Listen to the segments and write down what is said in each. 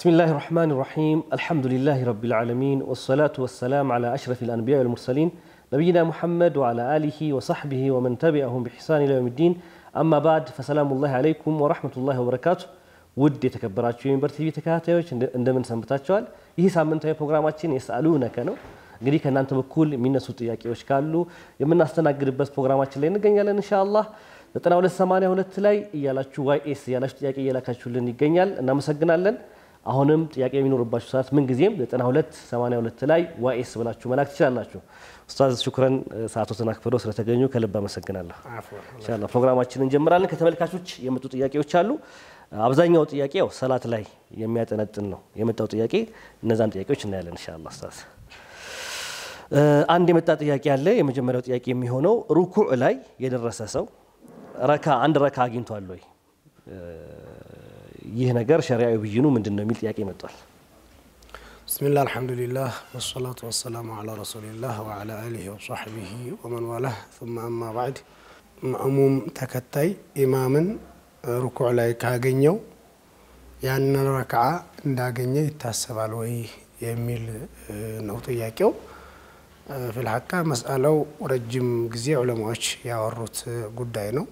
بسم الله الرحمن الرحيم الحمد لله رب العالمين والصلاة والسلام على أشرف الأنبياء والمرسلين نبينا محمد وعلى آله وصحبه ومن تبعهم بإحسان إلى يوم الدين أما بعد فسلام الله عليكم ورحمة الله وبركاته ውድ የተከበራችሁ የሚበር ቲቪ ተከታታዮች እንደምን ሰንብታችኋል? ይህ ሳምንታዊ ፕሮግራማችን የሰአሉነከ ነው። እንግዲህ ከእናንተ በኩል የሚነሱ ጥያቄዎች ካሉ የምናስተናግድበት ፕሮግራማችን ላይ እንገኛለን ኢንሻአላህ 9282 ላይ እያላችሁ ዋይኤስ እያላችሁ ጥያቄ እየላካችሁልን ይገኛል። እናመሰግናለን። አሁንም ጥያቄ የሚኖርባችሁ ሰዓት ምን ጊዜም 9282 ላይ ዋይኤስ ብላችሁ መላክ ትችላላችሁ። ኡስታዝ ሹክረን ሰዓቶትን አክብረው ስለተገኙ ከልብ አመሰግናለሁ። ኢንሻአላህ ፕሮግራማችንን እንጀምራለን። ከተመልካቾች የመጡ ጥያቄዎች አሉ። አብዛኛው ጥያቄ ያው ሰላት ላይ የሚያጠነጥን ነው የመጣው ጥያቄ። እነዛን ጥያቄዎች እናያለን ኢንሻአላህ ኡስታዝ። አንድ የመጣ ጥያቄ አለ። የመጀመሪያው ጥያቄ የሚሆነው ሩኩዕ ላይ የደረሰ ሰው ረካ አንድ ረካ አግኝቷል ወይ? ይህ ነገር ሸሪዓዊ ብይኑ ምንድን ነው የሚል ጥያቄ መጥቷል። ብስሚላህ አልሐምዱሊላህ ወሰላቱ ወሰላሙ አላ ረሱሊላህ ወአላ አሊሂ ወሰሕቢሂ ወመን ዋላህ ثم አማ ባዕድ ማእሙም ተከታይ ኢማምን ሩኩዕ ላይ ካገኘው ያንን ረክዓ እንዳገኘ ይታሰባል ወይ የሚል ነው ጥያቄው። ፊልሐቃ መስአለው ረጅም ጊዜ ዑለማዎች ያወሩት ጉዳይ ነው።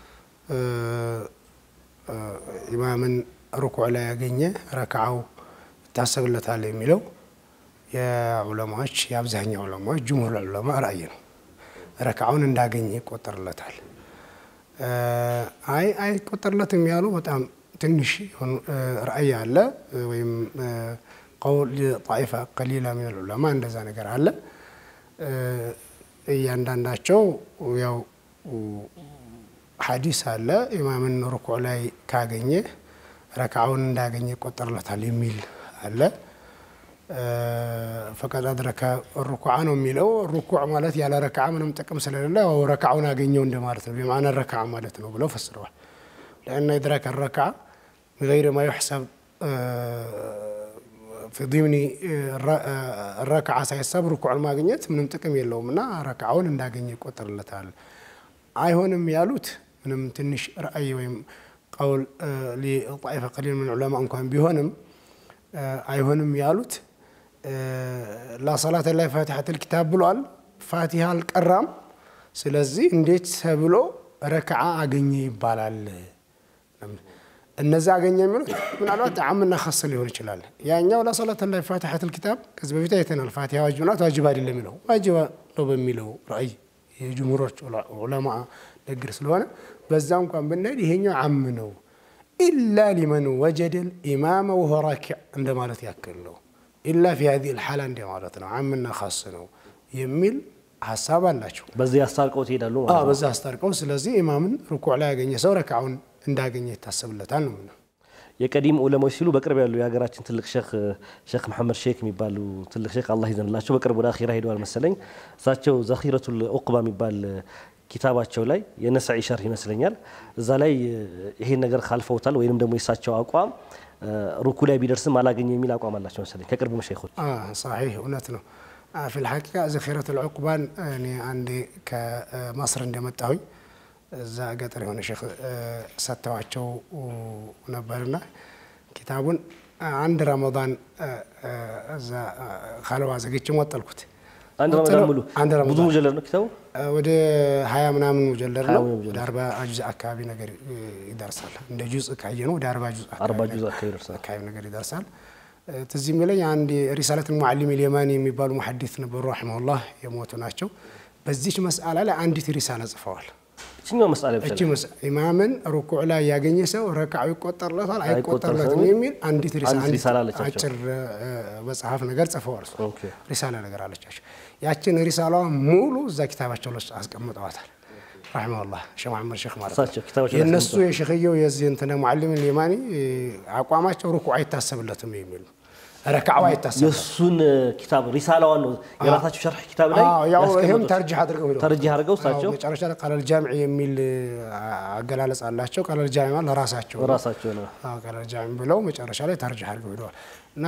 ኢማምን ሩኩዕ ላይ ያገኘ ረክዓው ይታሰብለታል የሚለው የዑለማዎች የአብዛኛው ዑለማዎች ጅምሁር ዑለማ ራእይ ነው። ረክዓውን እንዳገኘ ይቆጠርለታል። አይ አይቆጠርለትም ያሉ በጣም ትንሽ ራእይ አለ፣ ወይም ቀውል ጣኢፋ ቀሊላ ሚነል ዑለማ እንደዛ ነገር አለ። እያንዳንዳቸው ያው ሐዲስ አለ ኢማምን ሩኩዕ ላይ ካገኘ ረክዓውን እንዳገኘ ይቆጠርለታል የሚል አለ። ፈቀድ አድረከ ሩኩዓ ነው የሚለው። ሩኩዕ ማለት ያለ ረክዓ ምንም ጥቅም ስለሌለ ረክዓውን አገኘው እንደማለት ነው። በማዕና ረክዓ ማለት ነው ብለው ፈስረዋል። ለአነ ኢድራክ ረክዓ ቢገይሪ ማ ዩሕሰብ ፊ ዲምኒ ረክዓ ሳይሳብ ሩኩዕን ማግኘት ምንም ጥቅም የለውም እና ረክዓውን እንዳገኘ ይቆጠርለታል። አይሆንም ያሉት ምንም ትንሽ ራእይ ወይም ቀውል ጣኢፈ ቀሊል ምን ዑለማ እንኳን ቢሆንም አይሆንም ያሉት ላ ሰላተ ላይ ፋቲሐተል ኪታብ ብሏል። ፋቲሃ አልቀራም። ስለዚህ እንዴት ተብሎ ረክዓ አገኘ ይባላል? እነዛ አገኘ የሚሉት ምናልባት ዓምና ኸስ ሊሆን ይችላል። ያኛው ላ ሰላተ ላይ ፋቲሐተል ኪታብ ከዚህ በፊት አይተናል። ፋቲሃ ዋጅብ ናት፣ ዋጅብ አይደለም የሚለው ዋጅብ ነው በሚለው ራእይ የጅምሁሮች ዑለማ ንግግር ስለሆነ በዛ እንኳን ብንሄድ ይሄኛው ዓም ነው። ኢላ ሊመን ወጀደል ኢማመ ወሆ ራኪዕ እንደማለት ያክል ነው። ኢላ ፊ ሀዚህ ልሓላ እንደ ማለት ነው። ዓምና ኻስ ነው የሚል ሀሳብ አላቸው። በዚህ አስታርቀው ትሄዳሉ አዎ፣ ማለት ነው። በዛ አስታርቀው። ስለዚህ ኢማምን ሩኩዕ ላይ ያገኘ ሰው ረክዓውን እንዳገኘ ይታሰብለታል ነው የምንለው። የቀዲም ዑለማዎች ሲሉ በቅርብ ያሉ የሀገራችን ትልቅ ሼክ ሼክ መሐመድ ሼክ የሚባሉ ትልቅ ሼክ አላህ ይዘንላቸው በቅርብ ወደ አኺራ ሄደዋል መሰለኝ። እሳቸው ዘኺረቱል ዑቅባ የሚባል ኪታባቸው ላይ የነሰዒ ሸርህ ይመስለኛል እዛ ላይ ይሄን ነገር ካልፈውታል ወይንም ደግሞ የእሳቸው አቋም ሩኩ ላይ ቢደርስም አላገኘ የሚል አቋም አላቸው መሰለኝ ከቅርብ መሸይኾች። ሳሒህ እውነት ነው። ፊል ሐቂቃ ዘኺረቱል ዑቅባን እኔ አንዴ ከመስር እንደመጣሁኝ እዛ ገጠር የሆነ ሼክ ሰጥተዋቸው ነበርና ኪታቡን አንድ ረመዳን እዛ ካልዋ ዘግቼ ወጠልኩት። አንድ ረመዳን ሙሉ አንድ ብዙ ረመዳን ሙጀለድ ነው ኪታቡ። ወደ ሀያ ምናምን ሙጀለድ ሀያ ነው። ምናምን ሙጀለድ። ወደ አርባ ጁዝ አካባቢ ነገር ይደርሳል። እንደ ጁዝ ካየ ነው ወደ አርባ ጁዝ አርባ አካባቢ ጁዝ አካባቢ ይደርሳል። አካባቢ ነገር ይደርሳል። ትዝ የሚለኝ አንድ ሪሳለት ሙዓሊም ልየማኒ የሚባሉ ሙሐዲት ነበሩ ረሒመሁላህ የሞቱ ናቸው። በዚች መስአላ ላይ አንዲት ሪሳላ ጽፈዋል። እችኛው መስአላ ብቻ እቺ መስ ኢማምን ሩኩዕ ላይ ያገኘ ሰው ረክዓው ይቆጠርለታል አይቆጠርለትም አይቆጠርለትም የሚል አንዲት ሪሳ- አንዲት አንዲት ሪሳላ አለቻቸው። አጭር እ፣ መጽሐፍ ነገር ጽፈዋል። እሱ ኦኬ። ሪሳላ ነገር አለቻቸው። ያችን ሪሳላዋ ሙሉ እዛ ኪታባቸው ላይ አስቀምጠዋታል። ረሒመሁላህ ሼህ መሐመድ ሼክ ማለት ነው። እሳቸው ኪታባቸው ላይ የእነሱ አስቀምጠዋል። የሸኽየው የዚህ እንትን ሙዓሊም ልየማኒ አቋማቸው ሩኩዕ አይታሰብለትም የሚል ነው። ረክዓው አይታሰብለትም የእሱን ኪታብ ሪሳላዋን ነው የራሳቸው ሸርሕ ኪታብ ላይ አዎ፣ ያው ይህም ያስቀመጡት። ተርጅሕ አድርገው ሄደዋል። ተርጂህ አድርገው እሳቸው አዎ፣ መጨረሻ ላይ ቃለል ጃምዕ የሚል አገላለጽ አላቸው። ቃለል ጃምዕ ማለት ለራሳቸው ነው። ራሳቸው ነው አዎ፣ ቃለል ጃምዕ ብለው መጨረሻ ላይ ተርጅሕ አድርገው ሄደዋል። እና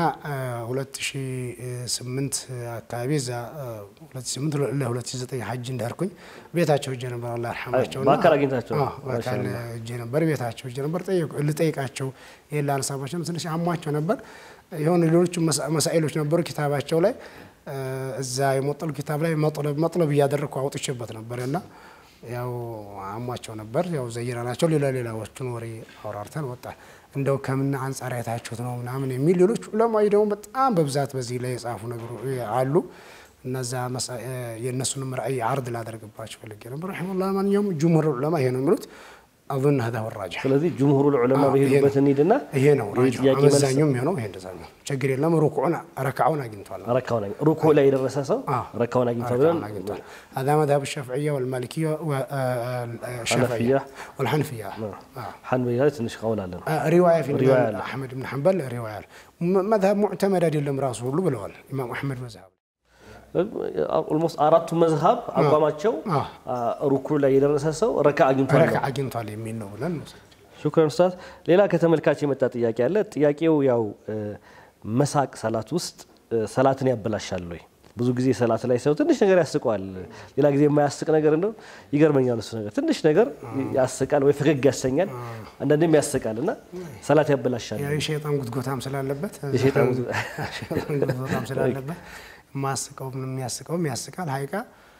2008 አካባቢ እዛ 2008 ለ2009 ሐጅ እንዳርኩኝ ቤታቸው እጄ ነበር አላህ ይርሐማቸው። በአካል አግኝታቸው? በአካል እጄ ነበር ቤታቸው እጄ ነበር ልጠይቃቸው። ይሄን ላነሳባቸው ትንሽ አሟቸው ነበር። የሆነ ሌሎቹ መሳኢሎች ነበሩ ኪታባቸው ላይ እዛ የሞጠሉ ኪታብ ላይ መጥለብ መጥለብ እያደረግኩ አውጥቼበት ነበር እና ያው አሟቸው ነበር። ያው ዘይረናቸው ሌላ ሌላዎቹን ወሬ አውራርተን ወጣል። እንደው ከምን አንጻር አይታችሁት ነው ምናምን የሚል ሌሎች ዑለማዊ ደግሞ በጣም በብዛት በዚህ ላይ የጻፉ ነገሩ አሉ። እነዛ የእነሱንም ራእይ አርድ ላደርግባቸው ፈልጌ ነበር። ረሒመሁላህ ማንኛውም ጅምሁር ዑለማ ይሄ ነው የሚሉት አظن هذا هو الراجح ስለዚህ ጅምሁሩ ዑለማ በሄዱበት እንሂድና ይሄ ነው ራጅሑ አመዛኙም የሚሆነው ይሄ እንደዛ ነው። ችግር የለም ሩኩዑን ረክዓውን አግኝቷል። ረካውን ሩኩዕ ላይ የደረሰ ሰው ረካውን አግኝቷል ብለን አግኝቷል። هذا مذهب الشافعية والمالكية والشافعية والحنفية ሐንበያ ላይ ትንሽ ቀውል አለ ነው رواية في رواية الإمام أحمد بن حنبل رواية مذهب معتمد አይደለም ራሱ ሁሉ ብለዋል ኢማም አሕመድ መዝሀብ ኦልሞስት አራቱ መዝሀብ አቋማቸው ሩኩዕ ላይ የደረሰ ሰው ረካ አግኝቷል ነው። ረክዓ አግኝቷል የሚል ነው ብለን ነው ሹክረን ኡስታዝ። ሌላ ከተመልካች የመጣ ጥያቄ አለ። ጥያቄው ያው መሳቅ ሰላት ውስጥ ሰላትን ያበላሻል ወይ? ብዙ ጊዜ ሰላት ላይ ሰው ትንሽ ነገር ያስቀዋል። ሌላ ጊዜ የማያስቅ ነገር እንደው ይገርመኛል። እሱ ነገር ትንሽ ነገር ያስቃል ወይ ፈገግ ያሰኛል፣ አንዳንዴም ያስቃል እና ሰላት ያበላሻል። ያው የሸይጣን ጉትጎታም ስላለበት የሸይጣን የሸይጣን ጉትጎታም ስላለበት የማያስቀውም የሚያስቀውም ያስቃል። ሀይቃ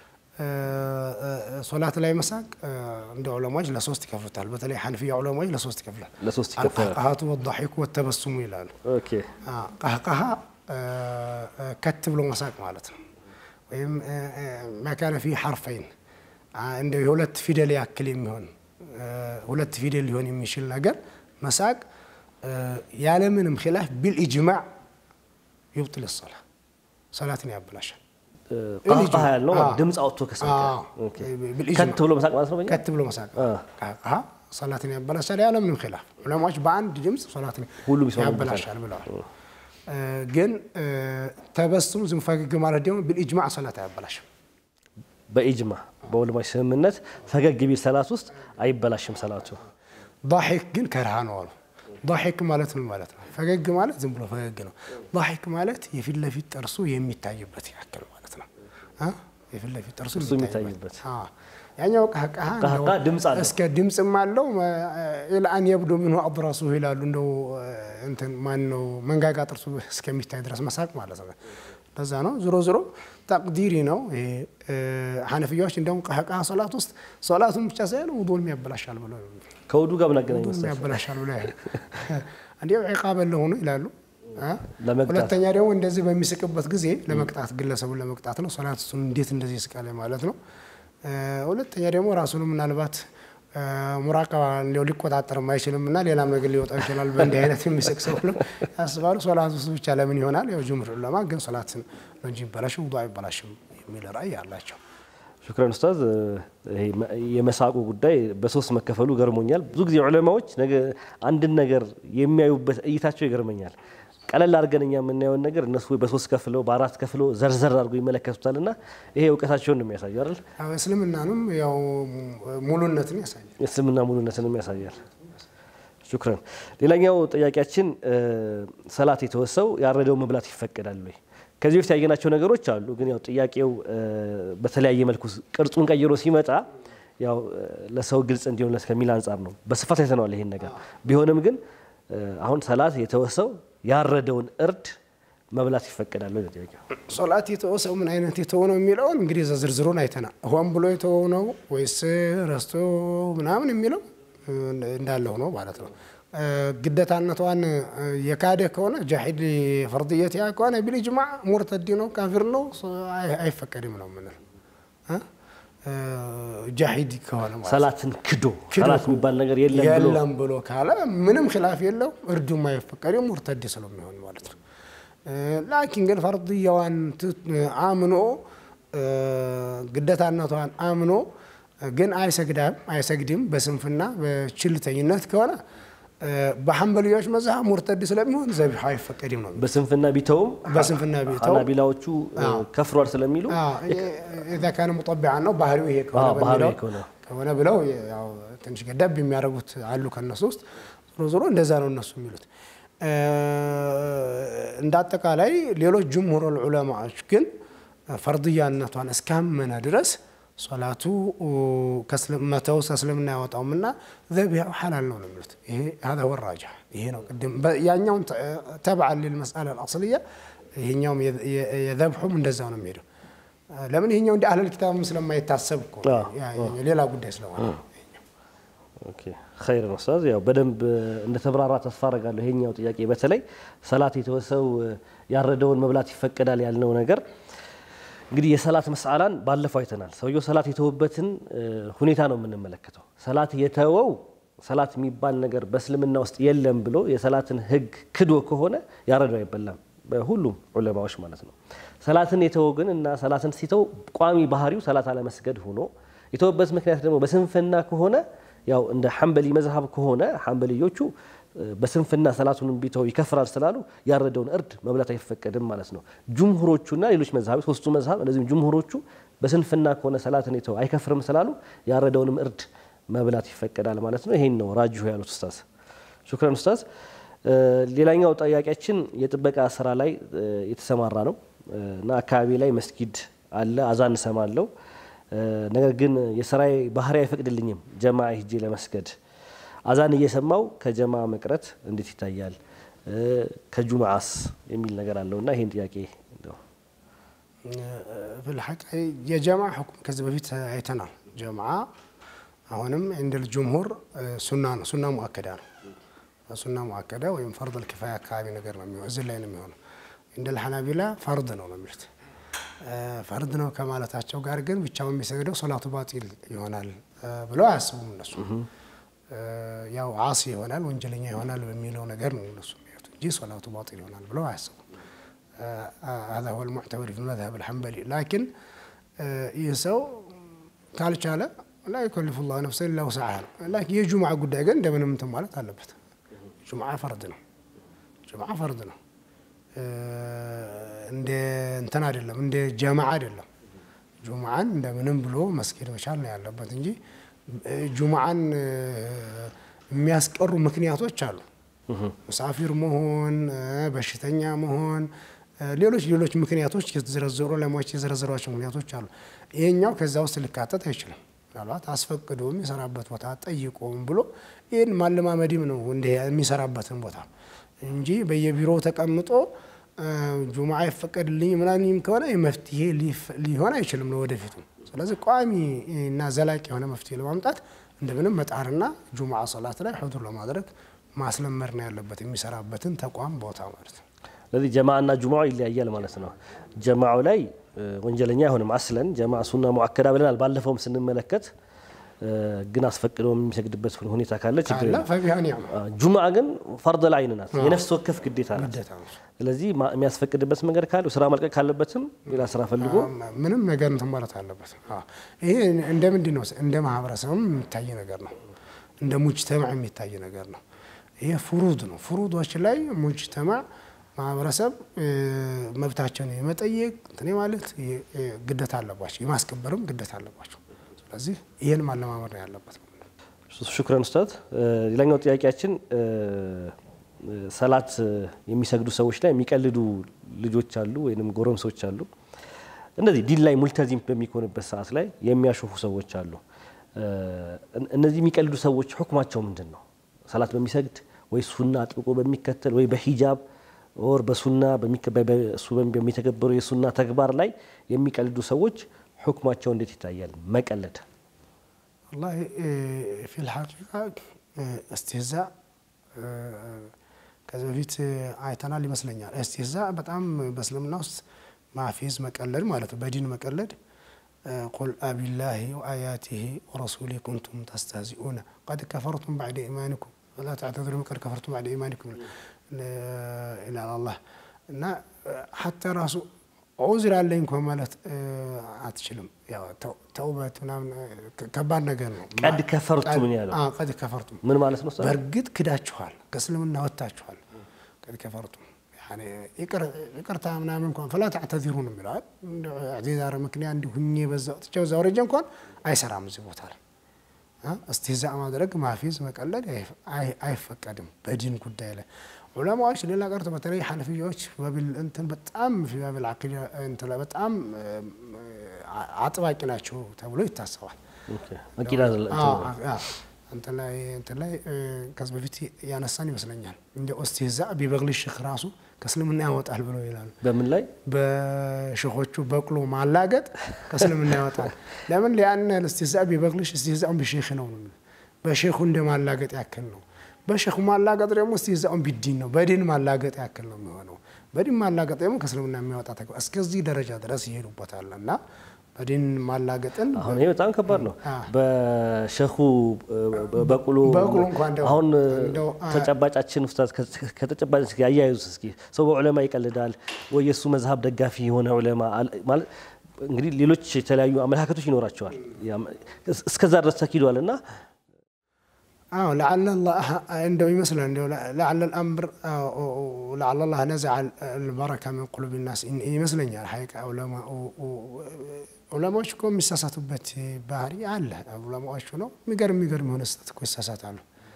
ሶላት ላይ መሳቅ እንደ ዑለማዎች ለሶስት ይከፍሉታል። በተለይ ሐንፊያ ዑለማዎች ለሶስት ይከፍላል። ለሶስት ይከፈላል። አልቀህቀሃቱ ወዳሒኩ ወተበሱሙ ይላሉ። ኦኬ ቀህቀሃ ከት ብሎ መሳቅ ማለት ነው። ወይም መካነ ፊ ሐርፈይን እንደ የሁለት ፊደል ያክል የሚሆን ሁለት ፊደል ሊሆን የሚችል ነገር መሳቅ ያለምንም ኪላፍ ቢልኢጅማዕ ይብጥል ሶላ ሰላትን ያበላሻል። ቃቃ ያልነው ድምፅ አውጥቶ ከሳቀ ኦኬ። ከት ብሎ መሳቅ ማለት ነው። በእኛ ከት ብሎ መሳቅ ቀህቀሃ ሰላትን ያበላሻል ያለምንም ኪላፍ። ዑለማዎች በአንድ ድምፅ ሰላትን ሁሉም ይስማሙበታል። ያበላሻል ብለዋል። ግን ተበስሙ ዝም ፈገግ ማለት ደግሞ ቢልኢጅማዕ ሰላት አያበላሽም። በኢጅማ በዑለማዎች ስምምነት ፈገግ ቢል ሰላት ውስጥ አይበላሽም ሰላቱ። ዳሒክ ግን ከርሃ ነው አሉ። ዳሒክ ማለት ምን ማለት ነው? ፈገግ ማለት ዝም ብሎ ፈገግ ነው። ዳሒክ ማለት የፊት ለፊት ጥርሱ የሚታይበት ያክል ማለት ነው። አ? የፊት ለፊት ጥርሱ ጥርሱ የሚታይበት። አ። ያኛው ቀህቀሃ ቀህቀሃ እንደው ድምፅ አለው። እስከ ድምፅም አለው ኢልአን የብዶ ምንሁ አድራሱ ይላሉ። እንደው እንትን ማን ነው መንጋጋ ጥርሱ እስከሚታይ ድረስ መሳቅ ማለት ነው። ለዛ ነው ዞሮ ዞሮ ተቅዲሪ ነው። ይሄ ሐነፊያዎች እንደውም ቀህቀሃ ሶላት ውስጥ ሶላቱን ብቻ ሳይሆን ውዱንም ያበላሻል ብሎ ከውዱ ጋር ምናገናኝ ውዱንም መሰለህ? ያበላሻል ብሎ ያሉ እንዲያው ዒቃበ ለሆኑ ይላሉ። አ? ለመቅጣት። ሁለተኛ ደግሞ እንደዚህ በሚስቅበት ጊዜ ለመቅጣት ግለሰቡን ለመቅጣት ነው። ሶላት እሱን እንዴት እንደዚህ ይስቃል ማለት ነው። እ፣ ሁለተኛ ደግሞ ራሱንም ምናልባት እ፣ ሙራቀባ እንዲያው ሊቆጣጠርም አይችልም እና ሌላም ነገር ሊወጣው ይችላል። በእንዲህ አይነት የሚስቅ ሰው ብለው ያስባሉ። ሶላት ውስጥ ብቻ ለምን ይሆናል? ያው ጅምር ዑለማ ግን ሶላትን ነው እንጂ ይበላሽም ውዱ አይበላሽም የሚል ራእይ አላቸው። ሹክረን ኡስታዝ። ይሄ የመሳቁ ጉዳይ በሶስት መከፈሉ ገርሞኛል። ብዙ ጊዜ ዑለማዎች ነገ አንድን ነገር የሚያዩበት እይታቸው ይገርመኛል። ቀለል አድርገን እኛ የምናየውን ነገር እነሱ ወይ በሶስት ከፍለው በአራት ከፍለው ዘርዘር አድርገው ይመለከቱታል እና ይሄ እውቀታቸውን ነው የሚያሳዩ አይደል? ያው እስልምናንም ያው ሙሉነትን ያሳያል። የእስልምና ሙሉነትንም ያሳያል። ሹክረን። ሌላኛው ጥያቄያችን እ፣ ሰላት የተወሰው ያረደው መብላት ይፈቀዳል ወይ? ከዚህ በፊት ያየናቸው ነገሮች አሉ፣ ግን ያው ጥያቄው እ፣ በተለያየ መልኩ ቅርጹን ቀይሮ ሲመጣ ያው እ፣ ለሰው ግልጽ እንዲሆንለት ከሚል አንጻር ነው። በስፋት አይተነዋል ይሄን ነገር። ቢሆንም ግን እ፣ አሁን ሰላት የተወሰው ያረደውን እርድ መብላት ይፈቀዳል ወይ ነው ጥያቄው። ሶላት የተወሰው ምን አይነት የተወ ነው የሚለውን እንግዲህ ዝርዝሩን አይተናል። ሆን ብሎ የተወው ነው ወይስ ረስቶ ምናምን የሚለው እንዳለ ሆኖ ማለት ነው። ግደታነቷን የካደ ከሆነ ጃሂድ ፈርድየት ያ ከሆነ ቢልጅማዕ ሙርተዲ ነው፣ ካፊር ነው፣ አይፈቀድም ነው የምንለው። ጃሂድ ከሆነ ማለት ነው። ሰላትን ክዶ ክዶ ሰላት የሚባል ነገር የለም ብሎ የለም ብሎ ካለ ምንም ኪላፍ የለው እርዱም አይፈቀድም ሙርተድ ስለሚሆን ማለት ነው። ላኪን ግን ፈርድያዋን አምኖ ግደታነቷን አምኖ ግን አይሰግዳም አይሰግድም በስንፍና በችልተኝነት ከሆነ በሐንበልዮች መዝሀብ ሙርተድ ስለሚሆን ዘቢሑ አይፈቀድም ነው። በስንፍና ቢተውም በስንፍና ቢተው ሐናቢላዎቹ ከፍሯል ስለሚሉ ኢዛ ካነ ሙጠቢዓን ነው ባህሪው ይሄ ከሆነ አዎ፣ ባህሪው በሚለው ከሆነ ከሆነ ብለው ያው ትንሽ ገደብ የሚያደርጉት አሉ ከነሱ ውስጥ። ዞሮ ዞሮ እንደዛ ነው እነሱ የሚሉት። እንደ አጠቃላይ ሌሎች ጅምሁር ዑለማዎች ግን ፈርድያነቷን እስካመነ ድረስ ሶላቱ መተው ከእስልምና ያወጣውምና ዘቢያው ሐላል ነው ነው የሚሉት። ይሄ هذا هو الراجح ይሄ ነው ቅድም ያኛውን ተብዓን للمسألة الأصلية ይሄኛውም የዘብሑም እንደዛው ነው የሚሄደው። ለምን ይሄኛው እንደ አህለል ኪታብም ስለማይታሰብ እኮ ሌላ ጉዳይ ስለሆነ ኦኬ ኸይር ነው ኡስታዝ። ያው በደንብ እንደተብራራ ተስፋ አደርጋለሁ። ይሄኛው ጥያቄ በተለይ ሰላት የተወሰው ያረደውን መብላት ይፈቀዳል ያልነው ነገር እንግዲህ የሰላት መስአላን ባለፈው አይተናል። ሰውየው ሰላት የተወበትን ሁኔታ ነው የምንመለከተው። ሰላት የተወው ሰላት የሚባል ነገር በእስልምና ውስጥ የለም ብሎ የሰላትን ሕግ ክዶ ከሆነ ያረደው አይበላም፣ በሁሉም ዑለማዎች ማለት ነው። ሰላትን የተወው ግን እና ሰላትን ሲተው ቋሚ ባህሪው ሰላት አለመስገድ ሆኖ የተወበት ምክንያት ደግሞ በስንፍና ከሆነ ያው እንደ ሐንበሊ መዝሀብ ከሆነ ሐንበልዮቹ በስንፍና ሰላቱን ቢተው ይከፍራል ስላሉ ያረደውን እርድ መብላት አይፈቀድም ማለት ነው። ጁምሁሮቹና ሌሎች መዝሀቦች ሶስቱ መዝሀብ እንደዚሁም ጁምሁሮቹ በስንፍና ከሆነ ሰላትን የተው አይከፍርም ስላሉ ያረደውንም እርድ መብላት ይፈቀዳል ማለት ነው። ይሄን ነው ራጅሁ ያሉት ኡስታዝ። ሹክረን ኡስታዝ። ሌላኛው ጥያቄያችን የጥበቃ ስራ ላይ የተሰማራ ነው እና አካባቢ ላይ መስጊድ አለ፣ አዛን እሰማለሁ ነገር ግን የስራዬ ባህሪ አይፈቅድልኝም ጀማ ሂጄ ለመስገድ አዛን እየሰማው ከጀማ መቅረት እንዴት ይታያል? ከጁምዓስ የሚል ነገር አለው እና ይህን ጥያቄ ብልሐቅ የጀማ ሕኩም ከዚህ በፊት አይተናል። ጀማ አሁንም እንደ ጅምሁር ሱና ነው፣ ሱና ሙአከዳ ነው። ሱና ሙአከዳ ወይም ፈርድ ልኪፋያ አካባቢ ነገር ነው የሚሆነው፣ እዚህ ላይ ነው የሚሆነው። እንደ ልሐናቢላ ፈርድ ነው ነው የሚሉት ፈርድ ነው ከማለታቸው ጋር ግን ብቻውን የሚሰግደው ሶላቱ ባጢል ይሆናል ብለው አያስቡም እነሱ። ያው ዓሲ ይሆናል ወንጀለኛ ይሆናል በሚለው ነገር ነው እነሱ የሚሄዱት እንጂ ሶላቱ ባጢል ይሆናል ብለው አያስቡም። هذا هو المعتبر في المذهب الحنبلي لكن ይህ ሰው ካልቻለ ላ ዩከልፍ ላሁ ነፍሰን ኢላ ውስዓሃ ነው። ላኪን የጁምዓ ጉዳይ ግን እንደምንም እንትን ማለት አለበት። ጁምዓ ፈርድ ነው። ጁምዓ ፈርድ ነው። እንደ እንትን አይደለም፣ እንደ ጀማዓ አይደለም። ጁምዓን እንደምንም ብሎ መስጊድ መቻል ነው ያለበት እንጂ ጁምዓን የሚያስቀሩ ምክንያቶች አሉ። ሙሳፊር መሆን፣ በሽተኛ መሆን፣ ሌሎች ሌሎች ምክንያቶች የተዘረዘሩ ዑለማዎች የዘረዘሯቸው ምክንያቶች አሉ። ይሄኛው ከዛ ውስጥ ሊካተት አይችልም። ምናልባት አስፈቅዶ የሚሰራበት ቦታ ጠይቆም ብሎ ይህን ማለማመድም ነው እንዲህ የሚሰራበትን ቦታ እንጂ በየቢሮው ተቀምጦ ጁምዓ ይፈቀድልኝ ምናምን ከሆነ መፍትሄ ሊሆን አይችልም ለወደፊቱ። ስለዚህ ቋሚ እና ዘላቂ የሆነ መፍትሄ ለማምጣት እንደምንም መጣርና ጁምዓ ሰላት ላይ ሑዱር ለማድረግ ማስለመድ ነው ያለበት የሚሰራበትን ተቋም ቦታ ማለት ነው። ስለዚህ ጀማዓና ጁምዓው ይለያያል ማለት ነው። ጀማዓው ላይ ወንጀለኛ አይሆንም። አስለን ጀማዓ ሱና ሙአከዳ ብለናል ባለፈውም ስንመለከት ግን አስፈቅዶ የሚሰግድበት ሁኔታ ካለ ችግር የለም። ፈቢሃ ኒዕማ ጁምዓ ግን ፈርድ ላይን ናት፣ የነፍስ ወከፍ ግዴታ ናት። ግዴታ ነው። ስለዚህ የሚያስፈቅድበት መንገድ ካለ ስራ መልቀቅ ካለበትም ሌላ ስራ ፈልጎ ምንም ነገር እንትን ማለት አለበት። ይሄ እንደ ምንድን ነው እንደ ማህበረሰብም የሚታይ ነገር ነው። እንደ ሙጅተማዕ የሚታይ ነገር ነው። ይሄ ፍሩድ ነው። ፍሩዶች ላይ ሙጅተማዕ ማህበረሰብ መብታቸውን የመጠየቅ እንትን ማለት ግዴታ አለባቸው፣ የማስከበርም ግዴታ አለባቸው። ስለዚህ ይህን ማለማመድ ነው ያለበት። ሹክረን ኡስታዝ። ሌላኛው ጥያቄያችን ሰላት የሚሰግዱ ሰዎች ላይ የሚቀልዱ ልጆች አሉ ወይም ጎረምሶች አሉ። እንደዚህ ዲን ላይ ሙልተዚም በሚሆንበት ሰዓት ላይ የሚያሾፉ ሰዎች አሉ። እነዚህ የሚቀልዱ ሰዎች ሁክማቸው ምንድን ነው? ሰላት በሚሰግድ ወይ ሱና አጥብቆ በሚከተል ወይ በሂጃብ ወር በሱና እሱ በሚተገበሩ የሱና ተግባር ላይ የሚቀልዱ ሰዎች ሁክማቸው እንዴት ይታያል? መቀለድ ወላሂ ፊል ሐቂቃ እስትህዛ ከዚህ በፊት አይተናል ይመስለኛል። እስትህዛ በጣም በእስልምና ውስጥ ማፌዝ መቀለድ ማለት ነው፣ በዲን መቀለድ ቁል አቢላሂ ወአያቲሂ ወረሱሊ ኩንቱም ተስተህዚኡነ ቀድ ከፈርቱም ባዕደ ኢማኒኩም ወላ ተዕተዝሩ ቀድ ከፈርቱም ባዕደ ኢማኒኩም ይላል አላህ እና ሐታ ራሱ ዑዝር አለኝ እንኳ ማለት አትችልም። ተውበት ምናምን ከባድ ነገር ነው። ቀድ ከፈርቱ ምን ያለው ቀድ ከፈርቱም ምን ማለት ነው? በእርግጥ ክዳችኋል፣ ከእስልምና ወጥታችኋል። ቀድ ከፈርቱም ይቅርታ ምናምን እንኳን ፈላ ተዕተዚሩ ነው የሚለዋል። ዛሬ ምክንያት እንዲሁ ሁኜ በዛ ወጥቼ በዛ ወረጀ እንኳን አይሰራም እዚህ ቦታ ላይ እስትህዛእ ማድረግ ማፌዝ መቀለድ አይፈቀድም በዲን ጉዳይ ላይ ዑለማዎች ሌላ ቀርቶ በተለይ ሐነፊያዎች ባቢል እንትን በጣም ፊ ባቢል ዓቂዳ እንትን ላይ በጣም አጥባቂ ናቸው ተብሎ ይታሰባል። አቂዳ እንትን ላይ እንትን ላይ ከዚህ በፊት ያነሳን ይመስለኛል እንደ ኦስቲህዛ ቢበግሊ ሽክ ራሱ ከእስልምና ያወጣል ብለው ይላሉ። በምን ላይ በሽኾቹ በቅሎ ማላገጥ ከእስልምና ያወጣል። ለምን ሊያን እስትህዛ ቢበግሊሽ እስትህዛውን ቢሼክ ነው። በሼኹ እንደ ማላገጥ ያክል ነው። በሼኹ ማላገጥ ደግሞ እስትህዛውን ቢዲን ነው። በዲን ማላገጥ ያክል ነው የሚሆነው። በዲን ማላገጥ ደግሞ ከእስልምና የሚያወጣ ተግባር እስከዚህ ደረጃ ድረስ ይሄዱበታል እና በዲን ማላገጥን አሁን ይሄ በጣም ከባድ ነው። በሸኹ በቁሎ በቁሎ እንኳን እንደው- አሁን እንደው ተጨባጫችን ኡስታዝ ከተጨባጭ ጋር አያይዙት እስኪ ሰው በዑለማ ይቀልዳል ወይ የእሱ መዝሀብ ደጋፊ የሆነ ዑለማ አለ- ማለት እንግዲህ ሌሎች የተለያዩ አመለካከቶች ይኖራቸዋል። ያም- እስከዛ ድረስ ተኪዷል እና አዎ ለዓለ ላህ እንደው ይመስላል እንደው ለዓለ ልአምር ለዓለ ላህ ነዘዐ ልበረካ ምን ቁሉብ ናስ ይመስለኛል። ሐቂቃ ዑለማ ዑለማዎች እኮ የሚሳሳቱበት ባህሪ አለ። ዑለማዎቹ ነው የሚገርም የሚገርም የሆነ ስህተት እኮ ይሳሳታሉ።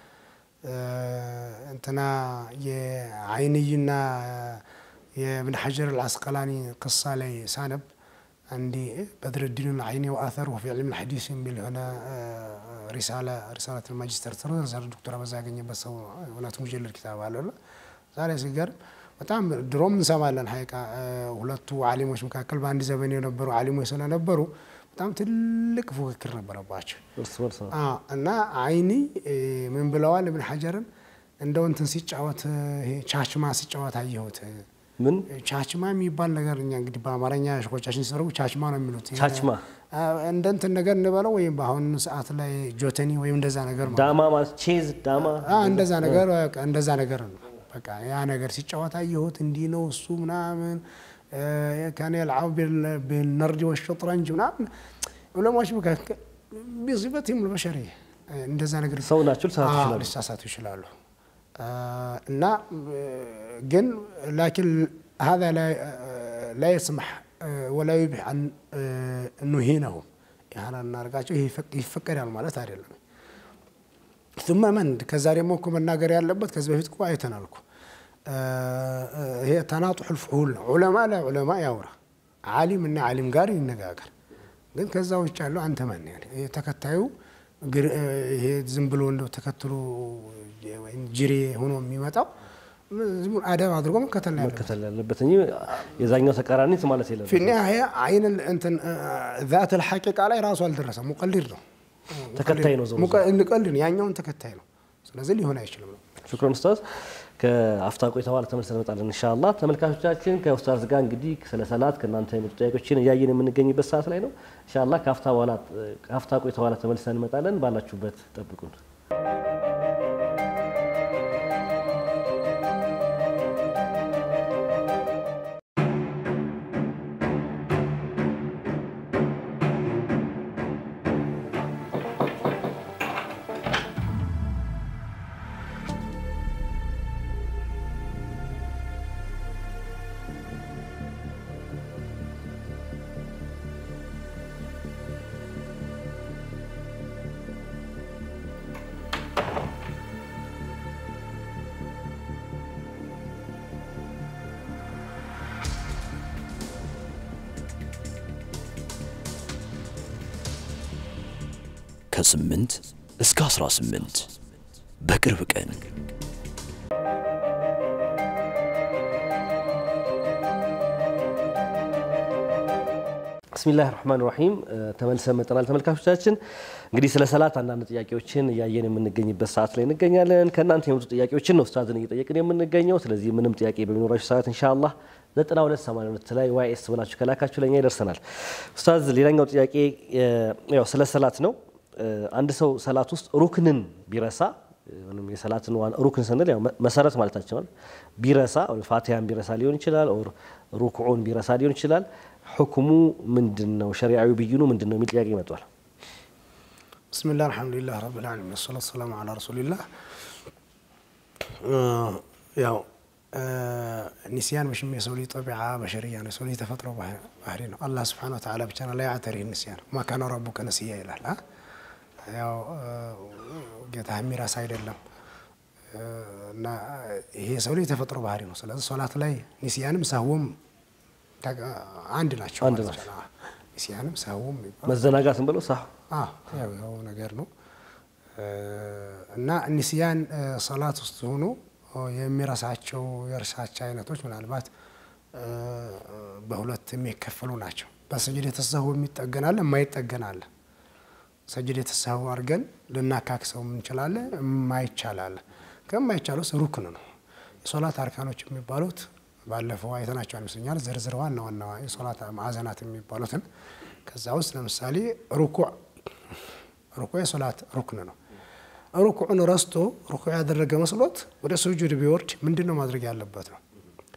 እንትና የአይንይና የእብን ሐጀር አልአስቀላኒ ቅሳ ላይ ሳነብ አንዲ በድርዲን አይኒ ወአተሩ ፊ ዕልም ልሐዲስ የሚል የሆነ ሪሳላ ሪሳላት ማጅስተር ተርዘር ዶክተር አበዛ ያገኘበት ሰው እውነት ሙጀለድ ኪታብ አለና ዛሬ ሲገርም በጣም ድሮም እንሰማለን ሐቂቃ ሁለቱ ዓሊሞች መካከል በአንድ ዘመን የነበሩ ዓሊሞች ስለነበሩ በጣም ትልቅ ፉክክር ነበረባቸው እርስ በርስ ነው። አዎ፣ እና አይኒ ምን ብለዋል እብን ሐጀርን እንደው እንትን ሲጫወት ይሄ ቻችማ ሲጫወት አየሁት። ምን ቻችማ የሚባል ነገር እኛ እንግዲህ በአማርኛ ሸኮቻችን ሲሰሩ ቻችማ ነው የሚሉት። ቻችማ እንደ እንትን ነገር እንበለው ወይም በአሁኑ ሰዓት ላይ ጆተኒ ወይም እንደዛ ነገር ማለት ዳማ ማለት ቼዝ ዳማ አ እንደዛ ነገር በቃ እንደዛ ነገር ነው። በቃ ያ ነገር ሲጫወት አየሁት እንዲህ ነው እሱ ምናምን ካን የልዓቡ ቢልነርድ ወሸጥረንጅ ምናምን ዑለማዎች መካከል ቢሲበትም ልበሸሪ እንደዛ ነገር ሰው ናቸው ሊሳሳቱ አዎ፣ ይችላሉ። ሊሳሳቱ ይችላሉ። እና ግን ላኪን هذا لا لا يسمح ولا يبيح أن نهينهم ያህል እናርጋቸው ይሄ ይፈቀዳል ማለት አይደለም። ثم من ከዛ ደግሞ እኮ መናገር ያለበት ከዚህ በፊት እኮ አይተናል እኮ ይሄ ተናጡሕ ልፍዑል ነው። ዑለማ ለዑለማ ያውራ፣ ዓሊም እና ዓሊም ጋር ይነጋገር። ግን ከዛ ውጭ ያለው አንተ ማን ያለ ይሄ ተከታዩ ግር- ይሄ ዝም ብሎ እንደው ተከትሎ ወይም ጅሬ ሆኖ የሚመጣው ዝም ብሎ አደብ አድርጎ መከተል ነው ያለበት። መከተል ያለበት እንጂ የዛኛው ተቃራኒት ማለት የለም። ፊ ኒሃያ አይን እንትን ዛት ልሐቂቃ ላይ ራሱ አልደረሰም። ሙቀሊድ ነው ተከታይ ነው ዞሮ ዞሮ። ሙቀሊድ ነው፣ ያኛውን ተከታይ ነው። ስለዚህ ሊሆን አይችልም ነው። ሽክሮን ኡስታዝ ከአፍታ ቆይታ በኋላ ተመልሰን እንመጣለን ኢንሻአላህ። ተመልካቾቻችን ከኡስታዝ ጋር እንግዲህ ስለ ሰላት ከእናንተ የመጡ ጥያቄዎችን እያየን የምንገኝበት ሰዓት ላይ ነው። ኢንሻአላህ ከአፍታ በኋላ ከአፍታ ቆይታ በኋላ ተመልሰን እንመጣለን። ባላችሁበት ጠብቁን። ከስምንት እስከ 18 በቅርብ ቀን ብስሚላህ ራህማን ራሂም ተመልሰን መጠናል። ተመልካቾቻችን እንግዲህ ስለ ሰላት አንዳንድ ጥያቄዎችን እያየን የምንገኝበት ሰዓት ላይ እንገኛለን። ከእናንተ የመጡ ጥያቄዎችን ነው ኡስታዝን እየጠየቅን የምንገኘው። ስለዚህ ምንም ጥያቄ በሚኖራችሁ ሰዓት ኢንሻአላህ 9282 ላይ ዋይኤስ ብላችሁ ከላካችሁ ለኛ ይደርሰናል። ኡስታዝ ሌላኛው ጥያቄ ያው ስለ ሰላት ነው። አንድ ሰው ሰላት ውስጥ ሩክንን ቢረሳ ወይም የሰላትን ዋና ሩክን ስንል ያው መሰረት ማለታቸው ነው። ቢረሳ ፋቲሃን ቢረሳ ሊሆን ይችላል፣ ኦር ሩክዑን ቢረሳ ሊሆን ይችላል። ሕክሙ ምንድን ነው? ሸሪዓዊ ብይኑ ምንድን ነው የሚል ጥያቄ ይመጣል። ብስሚላህ አልሐምዱሊላህ ረብል ዓለሚን ወሰላቱ ሰላሙ ዐላ ረሱሊላህ። ያው ኒስያን መቼም የሰው ልጅ ጠቢዓ በሸርያ ነው። የሰው ልጅ ተፈጥሮ ባህሪ ነው። አላህ ስብሓነሁ ወተዓላ ብቻ ነው ላይ ያዕተሪህ ኒስያን ወማ ካነ ረቡከ ነሲያ ይላል። ያው ጌታ የሚረሳ አይደለም። እና ይሄ ሰው ላይ የተፈጥሮ ባህሪ ነው። ስለዚህ ሶላት ላይ ኒስያንም ሰህዎም አንድ ናቸው። አንድ ማለት ነው። ኒስያንም ሰህዎም የሚባለው መዘናጋትን ብለው ሳ አዎ ያው ያው ነገር ነው እና ኒስያን ሰላት ውስጥ ሆኖ የሚረሳቸው የእርሳቸው አይነቶች ምናልባት በሁለት የሚከፈሉ ናቸው። በስጅድ የተሰሁ የሚጠገናለ የማይጠገናለ ሰጅድ የተሰሁ አድርገን ልናካክሰው እንችላለን፣ የማይቻላለ ከማይቻል ውስጥ ሩክን ነው። የሶላት አርካኖች የሚባሉት ባለፈው አይተናቸው ይመስለኛል። ዝርዝር ዋና ዋና የሶላት ማዕዘናት የሚባሉትን ከዛ ውስጥ ለምሳሌ ሩኩዕ ሩኩዕ የሶላት ሩክን ነው። ሩኩዕን ረስቶ ሩኩዕ ያደረገ መስሎት ወደ ስጁድ ቢወርድ ምንድን ነው ማድረግ ያለበት ነው?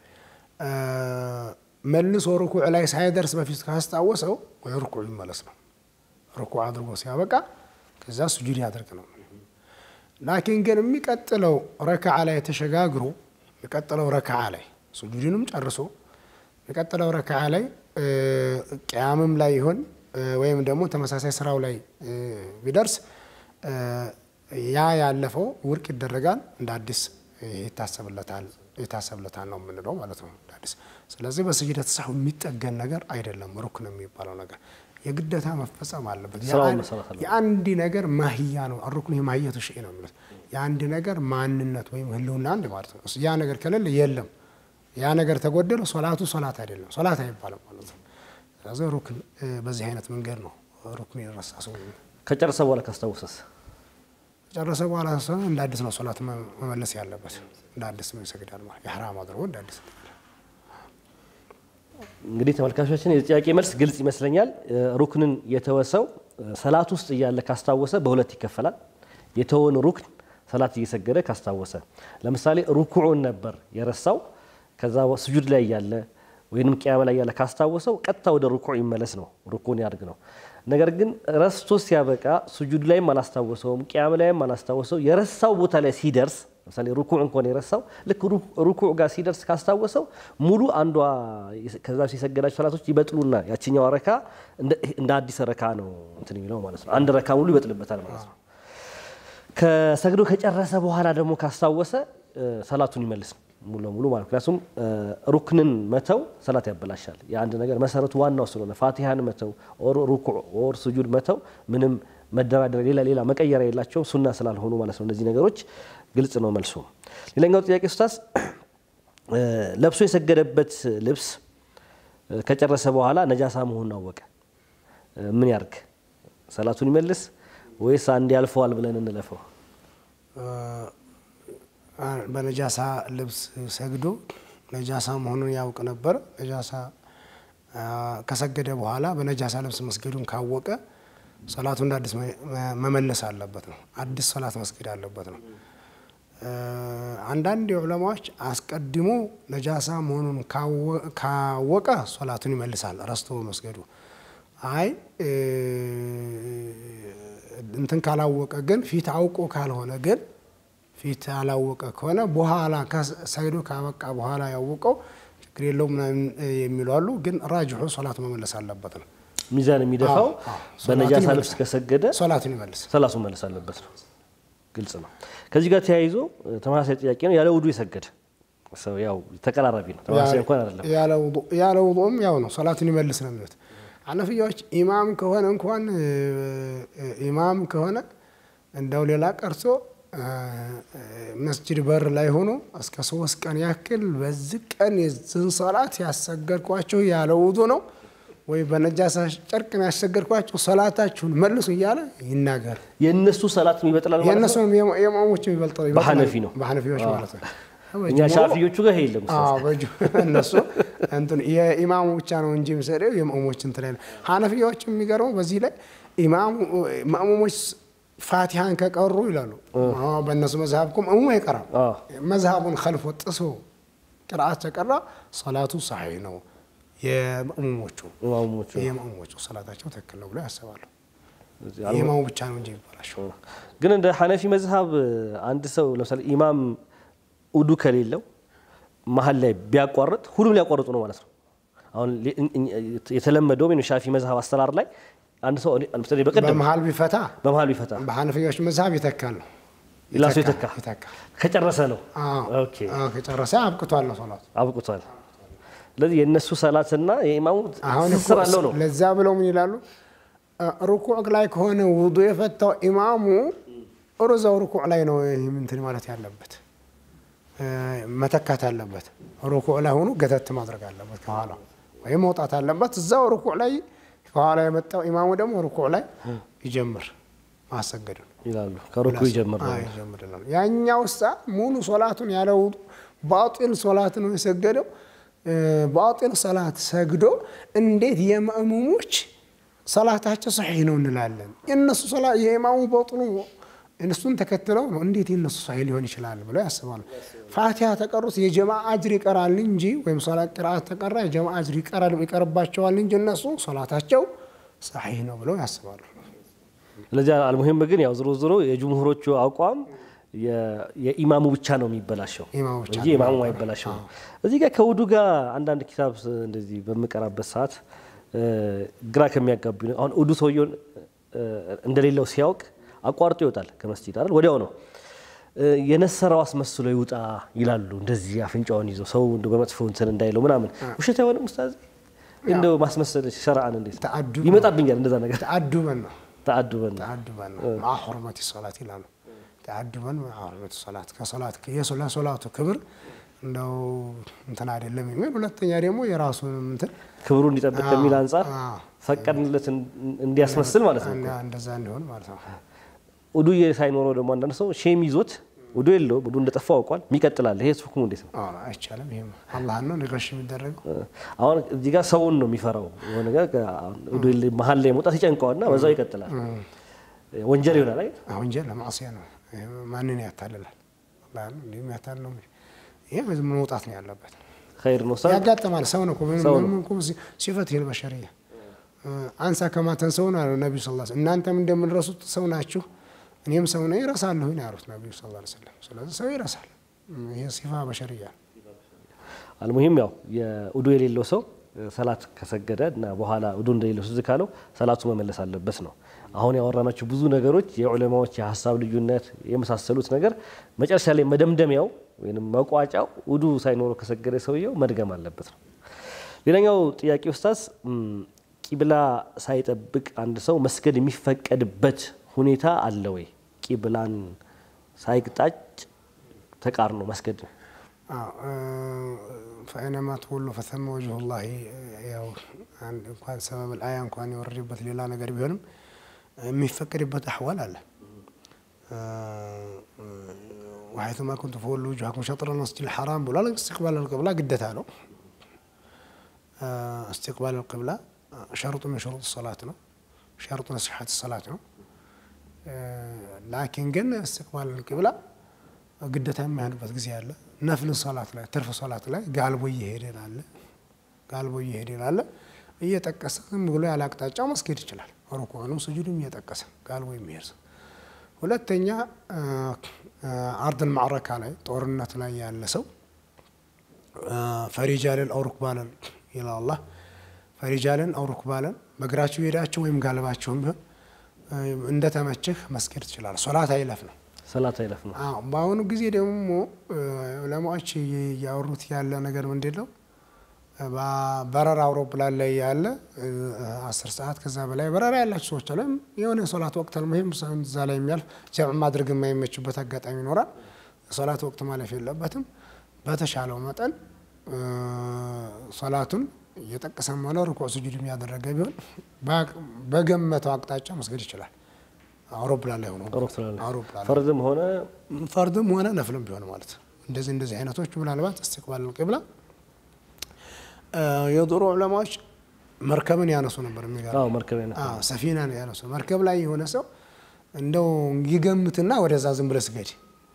መልሶ ሩኩዕ ላይ ሳይደርስ በፊት ካስታወሰው ወይ ሩኩዕ ይመለስ ነው። ሩኩዕ አድርጎ ሲያበቃ ከዛ ስጁድ ያደርግ ነው። ላኪን ግን የሚቀጥለው ረክዓ ላይ ተሸጋግሮ የሚቀጥለው ረክዓ ላይ ስጁድንም ጨርሶ የሚቀጥለው ረክዓ ላይ ቅያምም ላይ ይሆን ወይም ደግሞ ተመሳሳይ ስራው ላይ ቢደርስ ያ ያለፈው ውድቅ ይደረጋል፣ እንደ አዲስ ይታሰብለታል ይታሰብለታል ነው የምንለው ማለት ነው። እንደ አዲስ ስለዚህ በስጅደት ተሳሁ የሚጠገን ነገር አይደለም። ሩክን የሚባለው ነገር የግደታ መፈጸም አለበት። ስራውን መሰራት አለበት። የአንድ ነገር ማህያ ነው። ሩክን የማህየቱ ሸይ ነው የሚሉት የአንድ ነገር ማንነት ወይም ህልውና አንድ ማለት ነው። ያ ነገር ከሌለ የለም። ያ ነገር ተጎደለ ሶላቱ ሶላት አይደለም፣ ሶላት አይባልም ማለት ነው። ስለዚህ ሩክን በዚህ አይነት መንገድ ነው ሩክን የረሳ ሰው ከጨረሰ በኋላ ካስታወሰስ ከጨረሰ በኋላ ሰው እንደ አዲስ ነው ሶላት መመለስ ያለበት። እንደ አዲስ ነው ይሰግዳል ማለት የሐራም አድርጎ እንደ አዲስ እንግዲህ ተመልካቾችን የጥያቄ መልስ ግልጽ ይመስለኛል። ሩክንን የተወሰው ሰላት ውስጥ እያለ ካስታወሰ በሁለት ይከፈላል። የተወን ሩክን ሰላት እየሰገደ ካስታወሰ፣ ለምሳሌ ሩኩዑን ነበር የረሳው ከዛ ስጁድ ላይ እያለ ወይንም ቅያመ ላይ እያለ ካስታወሰው ቀጥታ ወደ ሩኩዕ ይመለስ ነው፣ ሩኩን ያድርግ ነው። ነገር ግን ረስቶ ሲያበቃ ስጁድ ላይም አላስታወሰውም፣ ቅያመ ላይም አላስታወሰው። የረሳው ቦታ ላይ ሲደርስ ለምሳሌ ሩኩዕ እንኳን የረሳው ልክ ሩኩዕ ጋር ሲደርስ ካስታወሰው ሙሉ አንዷ ከዛ የሰገዳቸው ሰላቶች ይበጥሉና ያችኛዋ ረካ እንደ አዲስ ረካ ነው እንትን የሚለው ማለት ነው። አንድ ረካ ሙሉ ይበጥልበታል ማለት ነው። ከሰግዶ ከጨረሰ በኋላ ደግሞ ካስታወሰ ሰላቱን ይመልስ ሙሉ ለሙሉ ማለት ምክንያቱም ሩክንን መተው ሰላት ያበላሻል። የአንድ ነገር መሰረቱ ዋናው ስለሆነ ፋቲሃን መተው ኦር ሩኩዕ ኦር ስጁድ መተው ምንም መደራደር ሌላ ሌላ መቀየሪያ የላቸውም ሱና ስላልሆኑ ማለት ነው። እነዚህ ነገሮች ግልጽ ነው መልሱ። ሌላኛው ጥያቄ ኡስታዝ ለብሶ የሰገደበት ልብስ ከጨረሰ በኋላ ነጃሳ መሆኑን አወቀ፣ ምን ያርግ? ሰላቱን ይመልስ ወይስ አንድ ያልፈዋል ብለን እንለፈው? በነጃሳ ልብስ ሰግዶ ነጃሳ መሆኑን ያውቅ ነበር። ነጃሳ ከሰገደ በኋላ በነጃሳ ልብስ መስገዱን ካወቀ ሰላቱ እንደ አዲስ መመለስ አለበት ነው። አዲስ ሰላት መስገድ አለበት ነው። አንዳንድ የዑለማዎች አስቀድሞ ነጃሳ መሆኑን ካወቀ ሶላቱን ይመልሳል ረስቶ መስገዱ። አይ እንትን ካላወቀ ግን ፊት አውቆ ካልሆነ ግን ፊት ያላወቀ ከሆነ በኋላ ሰግዶ ካበቃ በኋላ ያወቀው ችግር የለውም ምናምን የሚሉ አሉ። ግን ራጅሑ ሶላቱ መመለስ አለበት ነው። ሚዛን የሚደፋው በነጃሳ ልብስ ከሰገደ ሶላቱን ይመልስ ሰላቱን መለስ አለበት ነው። ግልጽ ነው። ከዚህ ጋር ተያይዞ ተመሳሳይ ጥያቄ ነው። ያለ ውዱ የሰገደ ሰው ያው ተቀራራቢ ነው። ተመሳሳይ እንኳን አይደለም። ያለ ውዱእም ያው ነው፣ ሶላቱን ይመልስ ነው የሚሉት ሐነፊያዎች። ኢማም ከሆነ እንኳን ኢማም ከሆነ እንደው ሌላ ቀርቶ መስጅድ በር ላይ ሆኖ እስከ ሶስት ቀን ያክል በዚህ ቀን የዝን ሰላት ያሰገድኳቸው ያለ ውዱ ነው ወይ በነጃሳ ጨርቅ ነው ያሰገድኳቸው ሰላታችሁን መልሱ እያለ ይናገር። የእነሱ ሰላት ይበጥላል ማለት ነው። የእነሱ የማሞቹ ይበልጣል በሐነፊ ነው። በሐነፊዎች ማለት ነው። እኛ ሻፊዮቹ ጋር ይሄ የለም። አዎ በእጁ እነሱ እንትን የኢማሙ ብቻ ነው እንጂ የሚሰደው የማሙሞች እንትን ላይ ነው። ሐነፊያዎች የሚገርመው በዚህ ላይ ኢማሙ ማሙሞች ፋቲሃን ከቀሩ ይላሉ። በእነሱ መዝሀብ እኮ ማሙሙ አይቀራም። መዝሀቡን ከልፎ ጥሶ ቅርአት ተቀራ ሰላቱ ሰሒህ ነው። የማሙሞቹ ኢማሞቹ የማሙሞቹ ሰላታቸው ትክክል ነው ብለው ያስባሉ። የኢማሙ ብቻ ነው እንጂ ይባላቸው። ግን እንደ ሐነፊ መዝሀብ አንድ ሰው ለምሳሌ ኢማም ውዱ ከሌለው መሀል ላይ ቢያቋርጥ ሁሉም ሊያቋርጡ ነው ማለት ነው። አሁን የተለመደው ወይም ሻፊ መዝሀብ አሰራር ላይ አንድ ሰው ለምሳሌ በቀደም በመሀል ቢፈታ በመሀል ቢፈታ በሐነፊዎች መዝሀብ ይተካል ነው ላሱ የተካ ይተካ። ከጨረሰ ነው። አዎ፣ ኦኬ አዎ፣ ከጨረሰ አብቅቷል ነው ሶላቱ። አብቅቷል። ስለዚህ የእነሱ ሰላትና የኢማሙ አሁን እኮ ትስስር አለው ነው። ለዛ ብለው ምን ይላሉ? ሩኩዕ ላይ ከሆነ ውዱ የፈታው ኢማሙ እዛው ሩኩዕ ላይ ነው ይህ እንትን ማለት ያለበት እ፣ መተካት አለበት። ሩኩዕ ላይ ሆኖ ገተት ማድረግ አለበት ከኋላ ወይም መውጣት አለበት። እዛው ሩኩዕ ላይ ከኋላ የመጣው ኢማሙ ደግሞ ሩኩዕ ላይ ይጀምር ማሰገዱን ይላሉ ከሩኩ ይጀምር ነው። አዎ፣ ይጀምር ይላሉ። ያኛው ሳ ሙሉ ሶላቱን ያለ ውዱ ባጢል ሶላት ነው የሰገደው። እ፣ ባጢል ሰላት ሰግዶ እንዴት የማእሙሞች ሰላታቸው ሰሒህ ነው እንላለን? የእነሱ ሰላት የኢማሙ ባጢሉ እነሱን ተከትለው ነው እንዴት የእነሱ ሰሒህ ሊሆን ይችላል ብለው ያስባሉ። ፋቲሃ ተቀሩት የጀማ አጅር ይቀራል እንጂ ወይም ሶላት ቅርአት ተቀራ የጀማ አጅር ይቀራል ይቀርባቸዋል እንጂ እነሱ ሶላታቸው ሰሒህ ነው ብለው ያስባሉ። ስለዚህ አልሙሂም ግን ያው ዝሮ ዝሮ የጅምሁሮቹ አቋም የ- የኢማሙ ብቻ ነው የሚበላሸው ኢማሙ ብቻ እንጂ ነው ኢማሙ አይበላሸው ነው። እዚህ ጋር ከውዱ ጋር አንዳንድ ኪታብ እንደዚህ በምቀራበት ሰዓት እ፣ ግራ ከሚያጋቡ አሁን ውዱ ሰውየውን እ፣ እንደሌለው ሲያውቅ አቋርጦ ይወጣል ከመስጂድ አይደል? ወዲያው ነው እ፣ የነሰራው አስመስሎ ይውጣ ይላሉ። እንደዚህ አፍንጫውን ይዞ ሰው እንደው በመጥፎ እንትን እንዳይለው ምናምን ውሸት አይሆንም ኡስታዝ? እንደው ማስመሰል ሸርዓን እንዴት ተአዱብ ይመጣብኛል እንደዛ ነገር ተአዱበን ነው ተአዱበን ነው። ተአዱበን ነው መዓ ሑርመቲ ሶላት ይላሉ። ተአዱበን መዓ ሑርመቲ ሶላት ከሶላት ለሶላቱ ክብር እንደው እንትን አይደለም የሚል ሁለተኛ ደግሞ የራሱን እንትን ክብሩ እንዲጠብቅ ከሚል አንጻር አዎ። ፈቀድንለት እንዲያስመስል ማለት ነው። እና እንደዛ እንዲሆን ማለት ነው። ውዱ ሳይኖረው ደግሞ አንዳንድ ሰው ሼም ይዞት ውዱ የለውም ውዱ እንደጠፋ አውቋል ይቀጥላል። ይሄ ሁክሙ እንዴት ነው? አዎ፣ አይቻልም። ይሄም አላህን ነው ንገሽ የሚደረገው አሁን እዚህ ጋር ሰውን ነው የሚፈራው። የሆነ ነገር ውዱ የለ- መሀል ላይ መውጣት ይጨንቀዋልና በዛው ይቀጥላል። ወንጀል ይሆናል። አይ ወንጀል ለማዕሲያ ነው። ይሄ ማንን ያታልላል? አላህን እንዲህ የሚያታልል ነው። ይሄ ዝም ብሎ መውጣት ነው ያለበት። ኸይር ነው። ሰው ያጋጥማል። ሰው ነው እኮ ምንም ሰው ነው። ምንም እኮ ሲ- ሲፈት ይል በሸሪያ አንሳ ከማተን ሰው ነው ያለው ነቢዩ ስ እናንተም እንደምንረሱት ሰው ናችሁ፣ እኔም ሰው ነኝ እረሳለሁ ነው ያሉት ነቢዩ ስ ሰለም። ስለዚህ ሰው ይረሳል። ይሄ ሲፋ በሸሪያ ነው። አልሙሂም ያው የውዱ የሌለው ሰው ሰላት ከሰገደ እና በኋላ ውዱ እንደሌለው ትዝ ካለው ሰላቱ መመለስ አለበት ነው። አሁን ያወራናቸው ብዙ ነገሮች የዑለማዎች የሀሳብ ልዩነት የመሳሰሉት ነገር መጨረሻ ላይ መደምደሚያው ወይም መቋጫው ውዱ ሳይኖረው ከሰገደ ሰውየው መድገም አለበት ነው። ሌላኛው ጥያቄ ኡስታዝ እም፣ ቂብላ ሳይጠብቅ አንድ ሰው መስገድ የሚፈቀድበት ሁኔታ አለ ወይ? ቂብላን ሳይቅጣጭ ተቃርኖ መስገድ ፈአይነማ ትወሉ ፈተመ ወጅሁ ላሂ ያው አንድ እንኳን ሰበብ አያ እንኳን የወረደበት ሌላ ነገር ቢሆንም የሚፈቀድበት አሕዋል አለ። ወሐይቱማ ኩንቱ ፈወሉ ውጁሀኩም ሸጥረ ልመስጂድ ልሐራም ብሏል። እስትቅባል ልቅብላ ግደታ ነው። እስትቅባል ልቅብላ ሸርጡ ምን ሸሩጥ ሰላት ነው። ሸርጡ ነሲሐት ሰላት ነው። ላኪን ግን እስትቅባል ልቅብላ ግደታ የማይሆንበት ጊዜ አለ። ነፍል ሶላት ላይ ትርፍ ሶላት ላይ ጋልቦ እየሄደ ላለ ጋልቦ እየሄደ ላለ እየጠቀሰ ዝም ብሎ ያለ አቅጣጫው መስገድ ይችላል። ሩኩዕንም ስጁድም እየጠቀሰ ጋልቦ የሚሄድ ሰው። ሁለተኛ አርድል ማዕረካ ላይ ጦርነት ላይ ያለ ሰው ፈሪጃልን አው ሩክባለን ይላል አላህ። ፈሪጃልን አው ሩክባለን በእግራችሁ ሄዳችሁ ወይም ጋልባችሁም ቢሆን እንደተመችህ መስገድ ትችላል። ሶላት አይለፍ ነው። ሰላት አይለፍ ነው። አዎ በአሁኑ ጊዜ ደግሞ ዑለማዎች እያወሩት ያለ ነገር ምንድን ነው? በረራ አውሮፕላን ላይ ያለ አስር ሰዓት ከዛ በላይ በረራ ያላቸው ሰዎች አለ የሆነ የሶላት ወቅት አልሙሂም እዛ ላይ የሚያልፍ ጀምዕ ማድረግ የማይመችበት አጋጣሚ ይኖራል። የሶላት ወቅት ማለፍ የለበትም። በተሻለው መጠን ሶላቱን እየጠቀሰም ሆነ ርኩዕ ስጁድ የሚያደረገ ቢሆን በገመተው አቅጣጫ መስገድ ይችላል። አውሮፕላን ላይ ሆኖ አውሮፕላን ላይ አውሮፕላን ላይ ፈርድም ሆነ ፈርድም ሆነ ነፍልም ቢሆን ማለት ነው። እንደዚህ እንደዚህ አይነቶች ምናልባት እስትቅባል ቅብላ የድሮ ዑለማዎች መርከብን ያነሱ ነበር። የሚገርም አዎ መርከብ አይነት አዎ ሰፊናን ያነሱ መርከብ ላይ የሆነ ሰው እንደው ይገምትና ወደዛ ዝም ብሎ ስገድ፣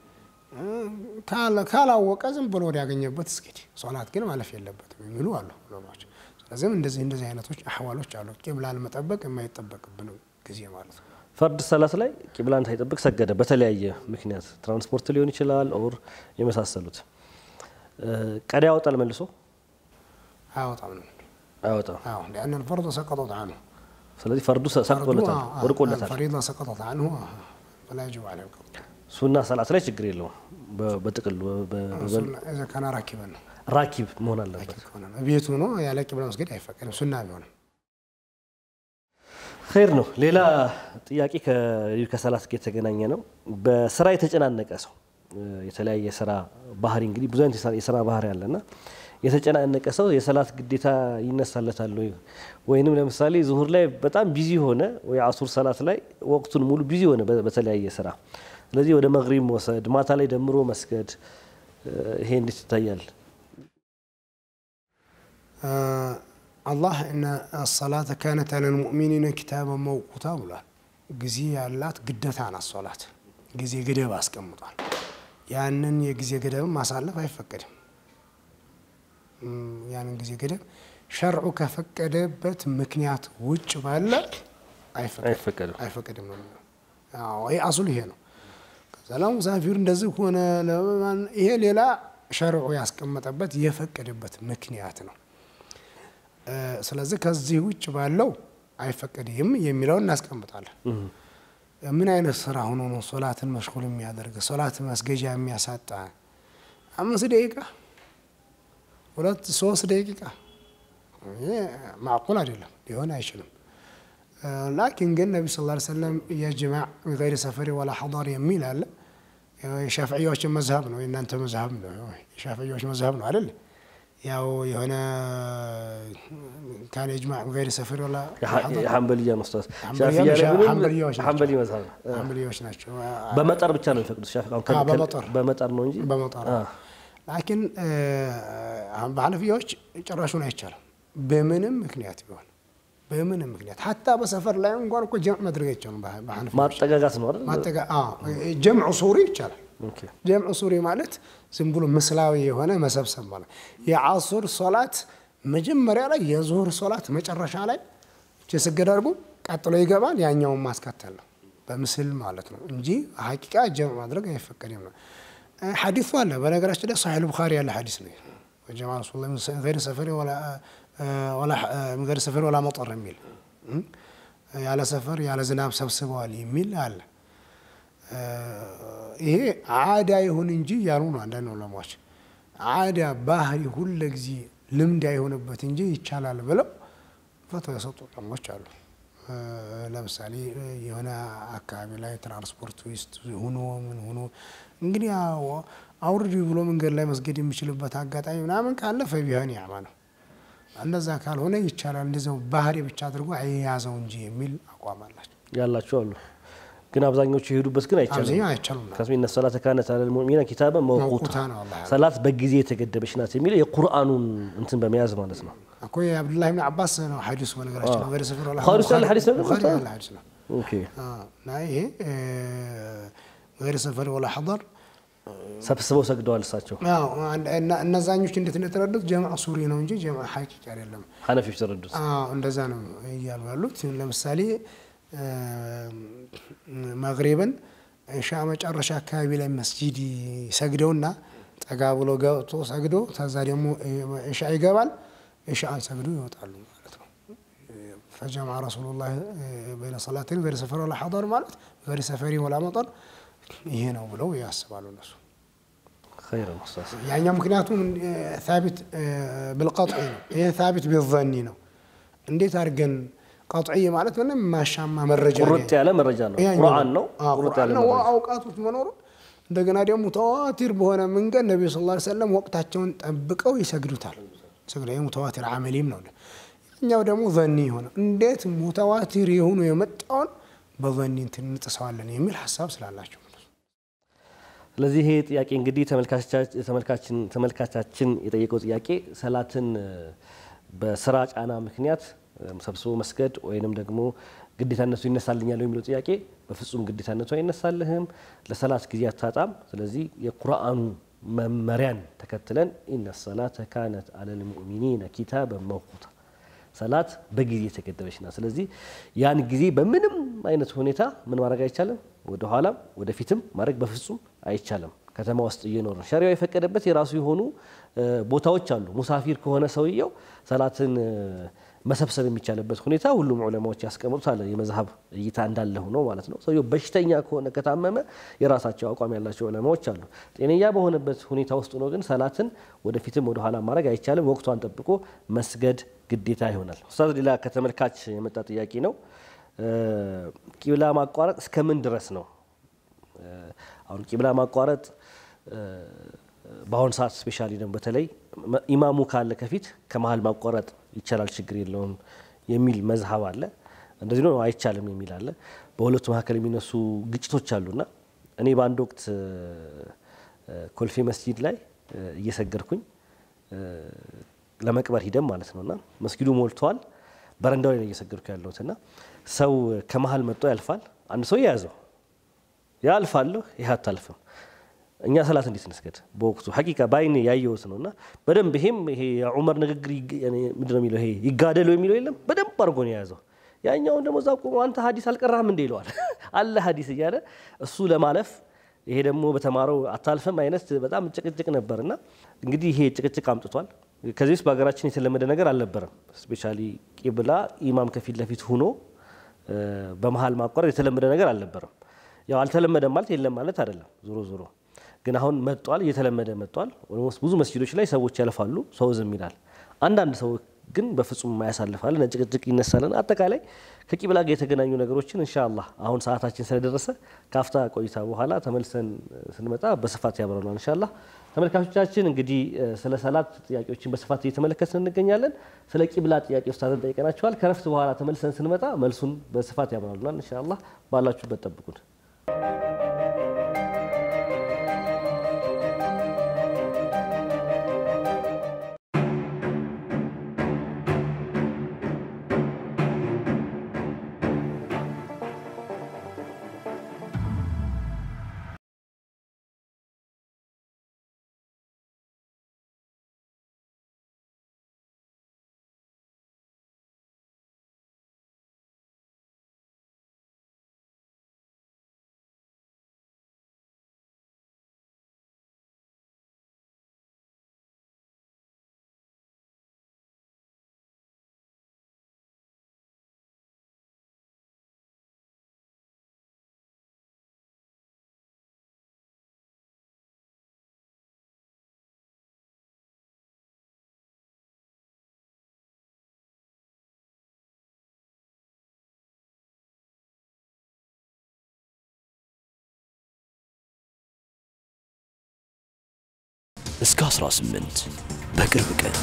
ካላወቀ ዝም ብሎ ወደ ያገኘበት ስገድ፣ ሶላት ግን ማለፍ የለበትም የሚሉ አሉ ዑለማዎች። ስለዚህም እንደዚህ እንደዚህ አይነቶች አህዋሎች አሉ። ቂብላን መጠበቅ የማይጠበቅብን ጊዜ ማለት ነው። ፈርድ ሰላት ላይ ቂብላን ሳይጠብቅ ሰገደ። በተለያየ ምክንያት ትራንስፖርት ሊሆን ይችላል ኦር የመሳሰሉት ቀዳ ያወጣል መልሶ አያወጣም ነው አያወጣም። አዎ ሊአን ልፈርዶ ሰቀጠት አንሁ ስለዚህ ፈርዱ ሰቅጦለታል፣ ወድቆለታል። ፈሪዳ ሰቀጠት አንሁ ፈላ የጅቡ ዐለይሂ ልቀض ሱና ሰላት ላይ ችግር የለውም። በ- በጥቅሉ በ- በ- ሱና እዛ ካና ራኪበን ነው ራኪብ መሆን አለበት። ራኪብ ከሆነ ነው ቤቱ ነው ያለ ቂብላ መስገድ አይፈቀድም። ሱና ቢሆንም ኸይር ነው። ሌላ ጥያቄ ከ- ከሰላት ጋር የተገናኘ ነው። በስራ የተጨናነቀ ሰው እ፣ የተለያየ ስራ ባህሪ እንግዲህ ብዙ አይነት የስራ- የስራ ባህሪ አለና የተጨናነቀ ሰው የሰላት ግዴታ ይነሳለታል ወይ? ወይንም ለምሳሌ ዙሁር ላይ በጣም ቢዚ ሆነ ወይ አሱር ሰላት ላይ ወቅቱን ሙሉ ቢዚ ሆነ በ- በተለያየ ስራ፣ ስለዚህ ወደ መግሪብ መውሰድ ማታ ላይ ደምሮ መስገድ እ፣ ይሄ እንዴት ይታያል? አላህ እነ ሰላተ ካነት አለል ሙእሚኒነ ኪታበን መውቁታ ብሏል። ጊዜ ያላት ግዴታ ናት ሶላት። ጊዜ ገደብ አስቀምጧል። ያንን የጊዜ ገደብን ማሳለፍ አይፈቀድም። እም፣ ያንን ጊዜ ገደብ ሸርዑ ከፈቀደበት ምክንያት ውጭ ባለ አይፈቀድም አይፈቀድም። አይፈቀድም ነው የሚለው። አዎ ይሄ አሱል ይሄ ነው። ከዛ ለሙሳፊር እንደዚህ ሆነ ለማን ይሄ ሌላ ሸርዑ ያስቀመጠበት የፈቀደበት ምክንያት ነው። እ፣ ስለዚህ ከዚህ ውጭ ባለው አይፈቀድም የሚለውን እናስቀምጣለን። ምን አይነት ስራ ሆኖ ነው ሶላትን መሽጉል የሚያደርግ ሶላት መስገጃ የሚያሳጣ? አምስት ደቂቃ ሁለት ሶስት ደቂቃ ይሄ ማዕቁል አይደለም፣ ሊሆን አይችልም። እ፣ ላኪን ግን ነቢ ስ ላ ሰለም የጅማዕ ገይር ሰፈሪ ወላ ሐضር የሚል አለ። የሻፍዕያዎችን መዝሀብ ነው፣ የእናንተ መዝሀብ ነው፣ የሻፍዕያዎች መዝሀብ ነው አይደል? ያው የሆነ ካን የጅማዕ ገይር ሰፈሪ ወላ ሐضር የሐንበልያ መስታወስ ሐንበልያ ሻፊያ ላይ ምንም ሐንበልያዎች ናቸው። ሐንበሊ መዝሀብ ነው። ሐንበልያዎች ናቸው። በመጠር ብቻ ነው የሚፈቅዱት። ሻፊ አሁን ከ- አዎ፣ በመጠር። በመጠር ነው እንጂ በመጠር አ፣ ላኪን አሁን በሐነፊያዎች ጭራሹን አይቻልም። በምንም ምክንያት ቢሆን በምንም ምክንያት ሀታ በሰፈር ላይ እንኳን እኮ ጀምዕ ማድረግ አይቻልም። በሐነፊያዎች ማጠጋጋት ነው አይደል? ማጠጋ አዎ፣ ጀምዑ ሱሪ ይቻላል። ኦኬ። ጀምዑ ሱሪ ማለት ዝም ብሎ ምስላዊ የሆነ መሰብሰብ ማለት የአሱር ሶላት መጀመሪያ ላይ የዙሁር ሶላት መጨረሻ ላይ እቺ ስገድ አድርጎ ቀጥሎ ይገባል። ያኛውን ማስከተል ነው በምስል ማለት ነው እንጂ ሀቂቃ ጀምዕ ማድረግ አይፈቀድም ነው። እ፣ ሐዲሱ አለ በነገራችን ላይ ሳሒህ ቡኻሪ ያለ ሐዲስ ነው። ወጀማ ረሱሉ ላ ሚን ገይሪ ሰፈሪ ወላ እ፣ ወላ እ፣ ሚን ገይሪ ሰፈሪ ወላ መጠር የሚል እ፣ ያለ ሰፈር ያለ ዝናብ ሰብስበዋል የሚል አለ። ይሄ አዳ ይሁን እንጂ ያሉ ነው አንዳንድ ዑለማዎች። አዳ ባህሪ ሁለ ጊዜ ልምድ አይሆንበት እንጂ ይቻላል ብለው ፈቶ የሰጡ ዑለማዎች አሉ። እ፣ ለምሳሌ እ፣ የሆነ አካባቢ ላይ ትራንስፖርት ውስጥ ሁኖ ምን ሁኖ እንግዲህ ያው አውርድ ብሎ መንገድ ላይ መስገድ የሚችልበት አጋጣሚ ምናምን ካለ ፈቢሆን ያማ ነው። እንደዛ ካልሆነ ይቻላል እንደዚያው ባህሪ ብቻ አድርጎ አይያዘው እንጂ የሚል አቋም አላቸው። ያላቸው አሉ። ግን አብዛኞቹ የሄዱበት ግን አይቻልም። አብዛኛው አይቻሉም ነው። ከስሚ እነ ሰላተ ካነት አለል ሙእሚኒነ ኪታበን መውቁታ መውቁታ ነው አላህ ያለው። ሰላት በጊዜ የተገደበች ናት የሚለው የቁርአኑን እንትን በመያዝ ማለት ነው። እኮ የአብዱላህ ብን አባስ ነው ሐዲሱ በነገራችን ነው። ገይረ ሰፈር ወላ ቡኻሪ ውስጥ ያለ ሐዲስ ነው? ቡኻሪ ያለ ሐዲስ ነው። ኦኬ አዎ፣ እና ይሄ ገይረ ሰፈር ወላ ሐضር ሰብስበው ሰግደዋል እሳቸው አዎ፣ እና- እነዛኞች እንዴት እንደተረዱት ጀምዕ ሱሪ ነው እንጂ ጀምዕ ሐቂቅ አይደለም። ሐነፊዎች ተረዱት። አዎ እንደዛ ነው እያሉ ያሉት። ለምሳሌ መግሪብን ኢሻ መጨረሻ አካባቢ ላይ መስጂድ ሰግደውና ጠጋ ብሎ ገብቶ ሰግዶ ከዛ ደግሞ ኢሻ ይገባል። ኢሻን ሰግዶ ይወጣሉ ማለት ነው። ፈጀምዐ ረሱሉላህ በይነ ሰላተይን ገይረ ሰፈሪ ወላ ሐضር ማለት ገይረ ሰፈሪ ወላ መጠር ይሄ ነው ብለው ያስባሉ እነሱ። ኸይር ነው ኡስታዝ። ያኛው ምክንያቱም ታቢት ብልቀጥዒ ነው። ይሄ ታቢት ቢዘኒ ነው። እንዴት አድርገን ቀጥዒ ማለት ምንም ማሻማ መረጃ ቁርጥ ያለ መረጃ ነው። ያኛው ቁርአን ነው። አዎ፣ ቁርጥ ቁርአን ያለ ነው። መረጃ አውቃቶች መኖሩ እንደገና ደግሞ ተዋቲር በሆነ መንገድ ነቢዩ ስ ላ ሰለም ወቅታቸውን ጠብቀው ይሰግዱታል። ስግደ ሙተዋቲር አመሊም ነው። እኛው ደግሞ ዘኒ የሆነ እንዴት ሙተዋቲር የሆኑ የመጣውን በዘኒ እንትን እንጥሰዋለን የሚል ሀሳብ ስላላቸው ስለዚህ ይሄ ጥያቄ እንግዲህ ተመልካችን ተመልካቻችን የጠየቀው ጥያቄ ሰላትን በስራ ጫና ምክንያት ሰብስቦ መስገድ ወይንም ደግሞ ግዴታነቱ ይነሳልኛል የሚለው ጥያቄ በፍጹም ግዴታነቱ አይነሳልህም። ለሰላት ጊዜ አታጣም። ስለዚህ የቁርአኑ መመሪያን ተከትለን ኢነ ሰላተ ካነት አለል ሙእሚኒነ ኪታበን መውቁታ ሰላት በጊዜ የተገደበች ናት። ስለዚህ ያን ጊዜ በምንም አይነት ሁኔታ ምን ማድረግ አይቻልም፣ ወደ ኋላም ወደፊትም ማድረግ በፍጹም አይቻልም። ከተማ ውስጥ እየኖር ነው። ሸሪያው የፈቀደበት የራሱ የሆኑ ቦታዎች አሉ። ሙሳፊር ከሆነ ሰውየው ሰላትን መሰብሰብ የሚቻልበት ሁኔታ ሁሉም ዑለማዎች ያስቀምጡት አለ። የመዝሀብ እይታ እንዳለ ሆኖ ማለት ነው። ሰውየው በሽተኛ ከሆነ ከታመመ የራሳቸው አቋም ያላቸው ዑለማዎች አሉ። ጤነኛ በሆነበት ሁኔታ ውስጥ ሆኖ ግን ሰላትን ወደፊትም ወደኋላ ማድረግ አይቻልም። ወቅቷን ጠብቆ መስገድ ግዴታ ይሆናል። ኡስታዝ፣ ሌላ ከተመልካች የመጣ ጥያቄ ነው። ቂብላ ማቋረጥ እስከምን ድረስ ነው? አሁን ቂብላ ማቋረጥ በአሁን ሰዓት ስፔሻሊ ደግሞ በተለይ ኢማሙ ካለ ከፊት ከመሀል ማቋረጥ ይቻላል፣ ችግር የለውም የሚል መዝሀብ አለ። እንደዚህ ነው አይቻልም የሚል አለ። በሁለቱ መካከል የሚነሱ ግጭቶች አሉና እኔ በአንድ ወቅት ኮልፌ መስጂድ ላይ እየሰገድኩኝ ለመቅበር ሂደም ማለት ነውና መስጊዱ ሞልተዋል። በረንዳው ላይ ነው እየሰገድኩ ያለሁት እና ሰው ከመሀል መጥቶ ያልፋል። አንድ ሰው የያዘው ያልፋለሁ፣ ይህ አታልፍም እኛ ሰላት እንዴት እንስገድ? በወቅቱ ሐቂቃ በአይኔ ያየሁት ነው እና በደንብ ይሄም ይሄ የዑመር ንግግር ምንድነው የሚለው ይሄ ይጋደሉ የሚለው የለም በደንብ አድርጎ ነው የያዘው። ያኛውን ደግሞ እዛ ቆሞ አንተ ሀዲስ አልቀራህም እንደ ይለዋል አለ ሀዲስ እያለ እሱ ለማለፍ ይሄ ደግሞ በተማረው አታልፍም አይነት በጣም ጭቅጭቅ ነበር እና እንግዲህ ይሄ ጭቅጭቅ አምጥቷል። ከዚህ ውስጥ በሀገራችን የተለመደ ነገር አልነበረም። ስፔሻሊ ቂብላ ኢማም ከፊት ለፊት ሁኖ በመሀል ማቋረጥ የተለመደ ነገር አልነበረም። ያው አልተለመደም ማለት የለም ማለት አይደለም ዞሮ ዞሮ ግን አሁን መጥቷል፣ እየተለመደ መጥቷል። ኦልሞስት ብዙ መስጊዶች ላይ ሰዎች ያልፋሉ፣ ሰው ዝም ይላል። አንዳንድ ሰው ግን በፍጹም የማያሳልፋል፣ ጭቅጭቅ ይነሳልን። አጠቃላይ ከቂብላ ጋር የተገናኙ ነገሮችን ኢንሻአላህ አሁን ሰዓታችን ስለደረሰ ካፍታ ቆይታ በኋላ ተመልሰን ስንመጣ በስፋት ያብረናል ኢንሻአላህ። ተመልካቾቻችን እንግዲህ ስለ ሰላት ጥያቄዎችን በስፋት እየተመለከትን እንገኛለን። ስለ ቂብላ ጥያቄ ኡስታዝን ጠይቀናቸዋል። ከረፍት በኋላ ተመልሰን ስንመጣ መልሱን በስፋት ያብራሉናል ኢንሻአላህ። ባላችሁበት ጠብቁን። እስከ 18 በቅርብ ቀን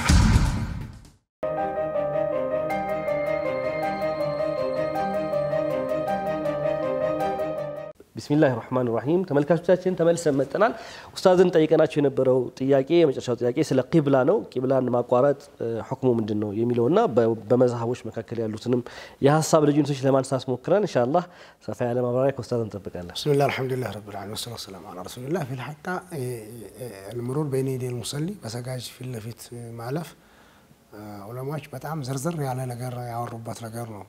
ቢስሚላህ ራህማን ራሂም ተመልካቾቻችን ተመልሰን መጥተናል። ኡስታዝን ጠይቀናቸው የነበረው ጥያቄ የመጨረሻው ጥያቄ ስለ ቂብላ ነው። ቂብላን ማቋረጥ ሁክሙ ምንድን ነው የሚለውና በመዝሀቦች መካከል ያሉትንም የሀሳብ ልዩነቶች ለማንሳት ሞክረን ኢንሻአላህ ሰፋ ያለ ማብራሪያ ከኡስታዝ እንጠብቃለን። ብስሚላህ አልሐምዱሊላህ ረብል ዓለሚን ወሰላቱ ወሰላሙ ዐላ ረሱሊላህ ፊል ሐቃ አልምሩር በይነ የደይል ሙሰሊ በሰጋጅ ፊት ለፊት ማለፍ ዑለማዎች በጣም ዝርዝር ያለ ነገር ያወሩበት ነገር ነው።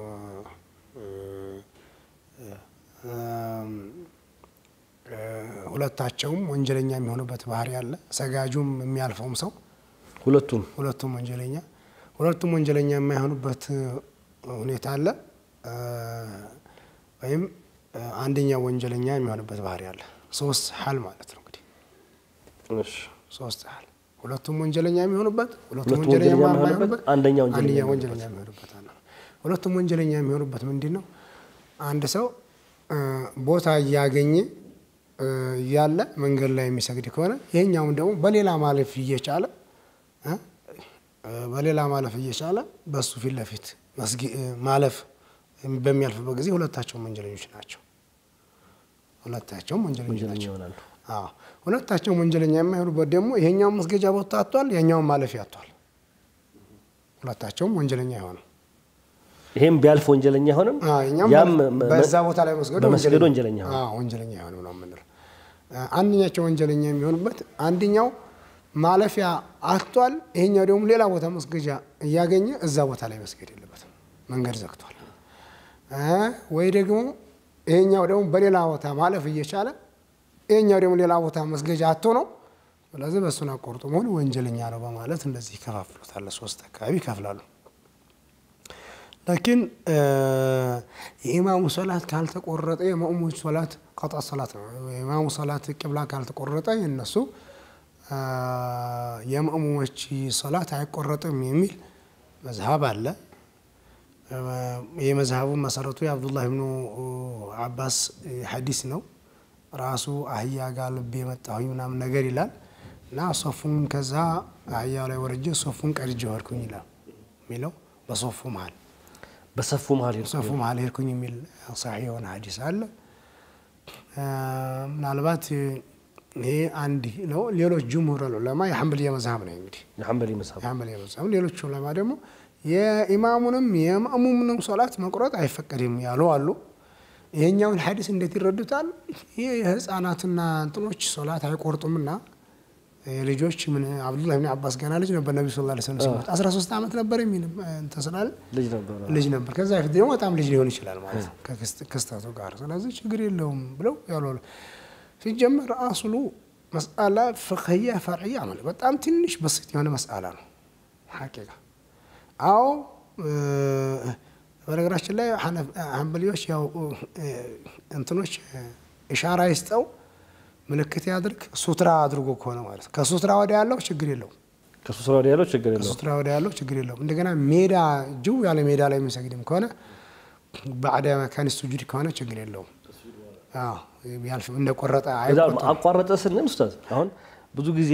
ሁለታቸውም ወንጀለኛ የሚሆኑበት ባህሪ አለ። ሰጋጁም የሚያልፈውም ሰው ሁለቱም ሁለቱም ወንጀለኛ ሁለቱም ወንጀለኛ የማይሆኑበት ሁኔታ አለ። ወይም አንደኛው ወንጀለኛ የሚሆንበት ባህሪ አለ። ሶስት ሀል ማለት ነው እንግዲህ ሶስት ሀል ሁለቱም ወንጀለኛ የሚሆኑበት ሁለቱም ወንጀለኛ የማይሆኑበት አንደኛ አንደኛ ወንጀለኛ የሚሆኑበት አለ። ሁለቱም ወንጀለኛ የሚሆኑበት ምንድን ነው? አንድ ሰው ቦታ እያገኘ እያለ መንገድ ላይ የሚሰግድ ከሆነ ይሄኛውም ደግሞ በሌላ ማለፍ እየቻለ በሌላ ማለፍ እየቻለ በሱ ፊት ለፊት ማለፍ በሚያልፍበት ጊዜ ሁለታቸውም ወንጀለኞች ናቸው። ሁለታቸውም ወንጀለኞች ናቸው። ይሆናሉ። አዎ ሁለታቸውም ወንጀለኛ የማይሆኑበት ደግሞ ይሄኛውም መስገጃ ቦታ አጥቷል፣ ያኛውም ማለፊያ አጥቷል። ሁለታቸውም ወንጀለኛ የሆኑ ይሄም ቢያልፍ ወንጀለኛ አይሆንም። እኛም ያም በዛ ቦታ ላይ መስገዱ በመስገዱ ወንጀለኛ ሆነ። አዎ ወንጀለኛ የሆነ ነው የምንለው። አንደኛቸው ወንጀለኛ የሚሆኑበት አንደኛው ማለፊያ አጥቷል፣ ይሄኛው ደግሞ ሌላ ቦታ መስገጃ እያገኘ እዛ ቦታ ላይ መስገድ የለበትም፣ መንገድ ዘግቷል። ወይ ደግሞ ይሄኛው ደግሞ በሌላ ቦታ ማለፍ እየቻለ ይሄኛው ደግሞ ሌላ ቦታ መስገጃ አጥቶ ነው ስለዚህ በእሱን አቆርጦ መሆን ወንጀለኛ ነው በማለት እንደዚህ ይከፋፍሉታል። ሶስት አካባቢ ይከፍላሉ። ላኪን የኢማሙ ሰላት ካልተቆረጠ የመእሙሞች ሰላት ቀጣ ሰላት ነው። የኢማሙ ሰላት ቅብላ ካልተቆረጠ የነሱ የመእሙሞች ሰላት አይቆረጥም የሚል መዝሀብ አለ። የመዝሀቡ መሰረቱ የአብዱላህ ብኑ አባስ ሐዲስ ነው። ራሱ አህያ ጋር ልብ የመጣሁኝ ምናምን ነገር ይላል እና ሶፉን ከዛ አህያ ላይ ወርጄ ሶፉን ቀድጄ ወርኩኝ ይላል የሚለው በሶፉ መሀል በሰፉ መሀል ሶፉ መሀል ሄድኩኝ የሚል ሳሒ የሆነ ሐዲስ አለ። ምናልባት ይሄ አንድ ነው። ሌሎች ጅምሁር ዑለማ የሐንበልያ መዝሀብ ነው እንግዲህ የሐንበሊ መዝሀብ የሐንበልያ መዝሀብ ሌሎች ዑለማ ደግሞ የኢማሙንም የማእሙምንም ሶላት መቁረጥ አይፈቀድም ያሉ አሉ። ይሄኛውን ሐዲስ እንዴት ይረዱታል? ይህ የህፃናትና እንትኖች ሶላት አይቆርጡምና የልጆች ምን አብዱላህ ብን አባስ ገና ልጅ ነበር ነቢ ስ ላ ስለም ሲሞት 13 ዓመት ነበር የሚል እንትን ስላለ ልጅ ነበረ። ልጅ ነበር። ከዛ በፊት ደግሞ በጣም ልጅ ሊሆን ይችላል ማለት ነው ከክስተቱ ጋር። ስለዚህ ችግር የለውም ብለው ያሉ ሲጀመር አስሉ መስአላ ፍቅህያ ፈርዕያ ማለት በጣም ትንሽ በስት የሆነ መስአላ ነው ሐቂቃ አዎ በነገራችን ላይ ሐንበሊዎች ያው እንትኖች ኢሻራ ይስጠው ምልክት ያድርግ ሱትራ አድርጎ ከሆነ ማለት ከሱትራ ወደ ያለው ችግር የለውም። ከሱስራ ወዲያ ያለው ችግር የለውም። ከሱትራ ወደ ያለው ችግር የለውም። እንደገና ሜዳ ጅው ያለ ሜዳ ላይ የሚሰግድም ከሆነ ባዕደ መካን ሱጁድ ከሆነ ችግር የለውም። ያልፍ እንደቆረጠ አይቆጥም። አቋረጠ ስንል ኡስታዝ አሁን ብዙ ጊዜ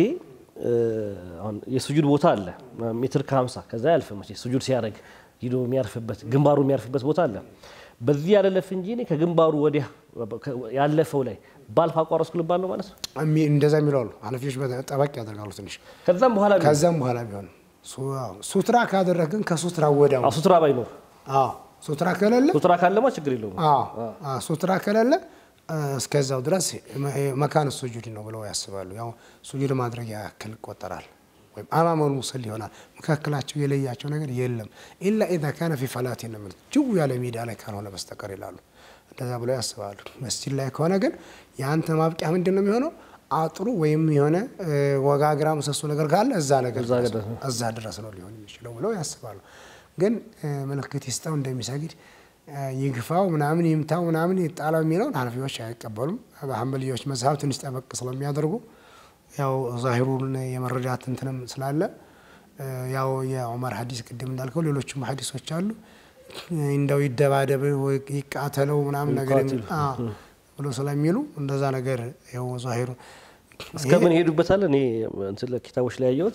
አሁን የሱጁድ ቦታ አለ ሜትር ከሀምሳ ከዛ ያልፍ መቼ ሱጁድ ሲያደርግ ሂዶ የሚያርፍበት ግንባሩ የሚያርፍበት ቦታ አለ። በዚህ ያለለፍ እንጂ እኔ ከግንባሩ ወዲያ ያለፈው ላይ ባልፍ አቋረጥኩ ልባል ነው ማለት ነው። እንደዛ የሚለው አሉ ሐነፊዎች ጠበቅ ያደርጋሉ ትንሽ። ከዛም በኋላ ቢሆን ከዛም በኋላ ቢሆን ሱትራ ካደረግን ከሱትራ ወዲያው አዎ፣ ሱትራ ባይኖር አዎ ሱትራ ከሌለ ሱትራ ካለማ ችግር የለውም። አዎ ሱትራ ከሌለ እስከዛው ድረስ መካን ሱጁድ ነው ብለው ያስባሉ። ያው ሱጁድ ማድረግ ያክል ይቆጠራል፣ ወይም አማመል ሙሰል ይሆናል። መካከላቸው የለያቸው ነገር የለም። ኢላ ኢዛ ካነ ፊ ፈላት ነው የሚሉት ጅው ያለ ሜዳ ላይ ካልሆነ በስተቀር ይላሉ። እንደዛ ብለው ያስባሉ። መስጂድ ላይ ከሆነ ግን የአንተ ማብቂያ ምንድን ነው የሚሆነው? አጥሩ ወይም የሆነ ወጋግራ ምሰሶ ነገር ካለ እዛ ነገር እዛ ድረስ ነው ሊሆን የሚችለው ብለው ያስባሉ። ግን ምልክት ይስጠው እንደሚሰግድ ይግፋው ምናምን ይምታው ምናምን ይጣላው የሚለውን ሐነፊዎች አይቀበሉም። በሐንበልዮች መዝሀብ ትንሽ ጠበቅ ስለሚያደርጉ ያው ዛሂሩን የመረዳት እንትንም ስላለ ያው የዑመር ሐዲስ ቅድም እንዳልከው ሌሎችም ሐዲሶች አሉ እንደው ይደባደብ ይቃተለው ምናምን ነገር ብሎ ስለሚሉ እንደዛ ነገር ያው ዛሂሩ እስከምን ሄዱበታል። እኔ እንትን ኪታቦች ላይ ያየሁት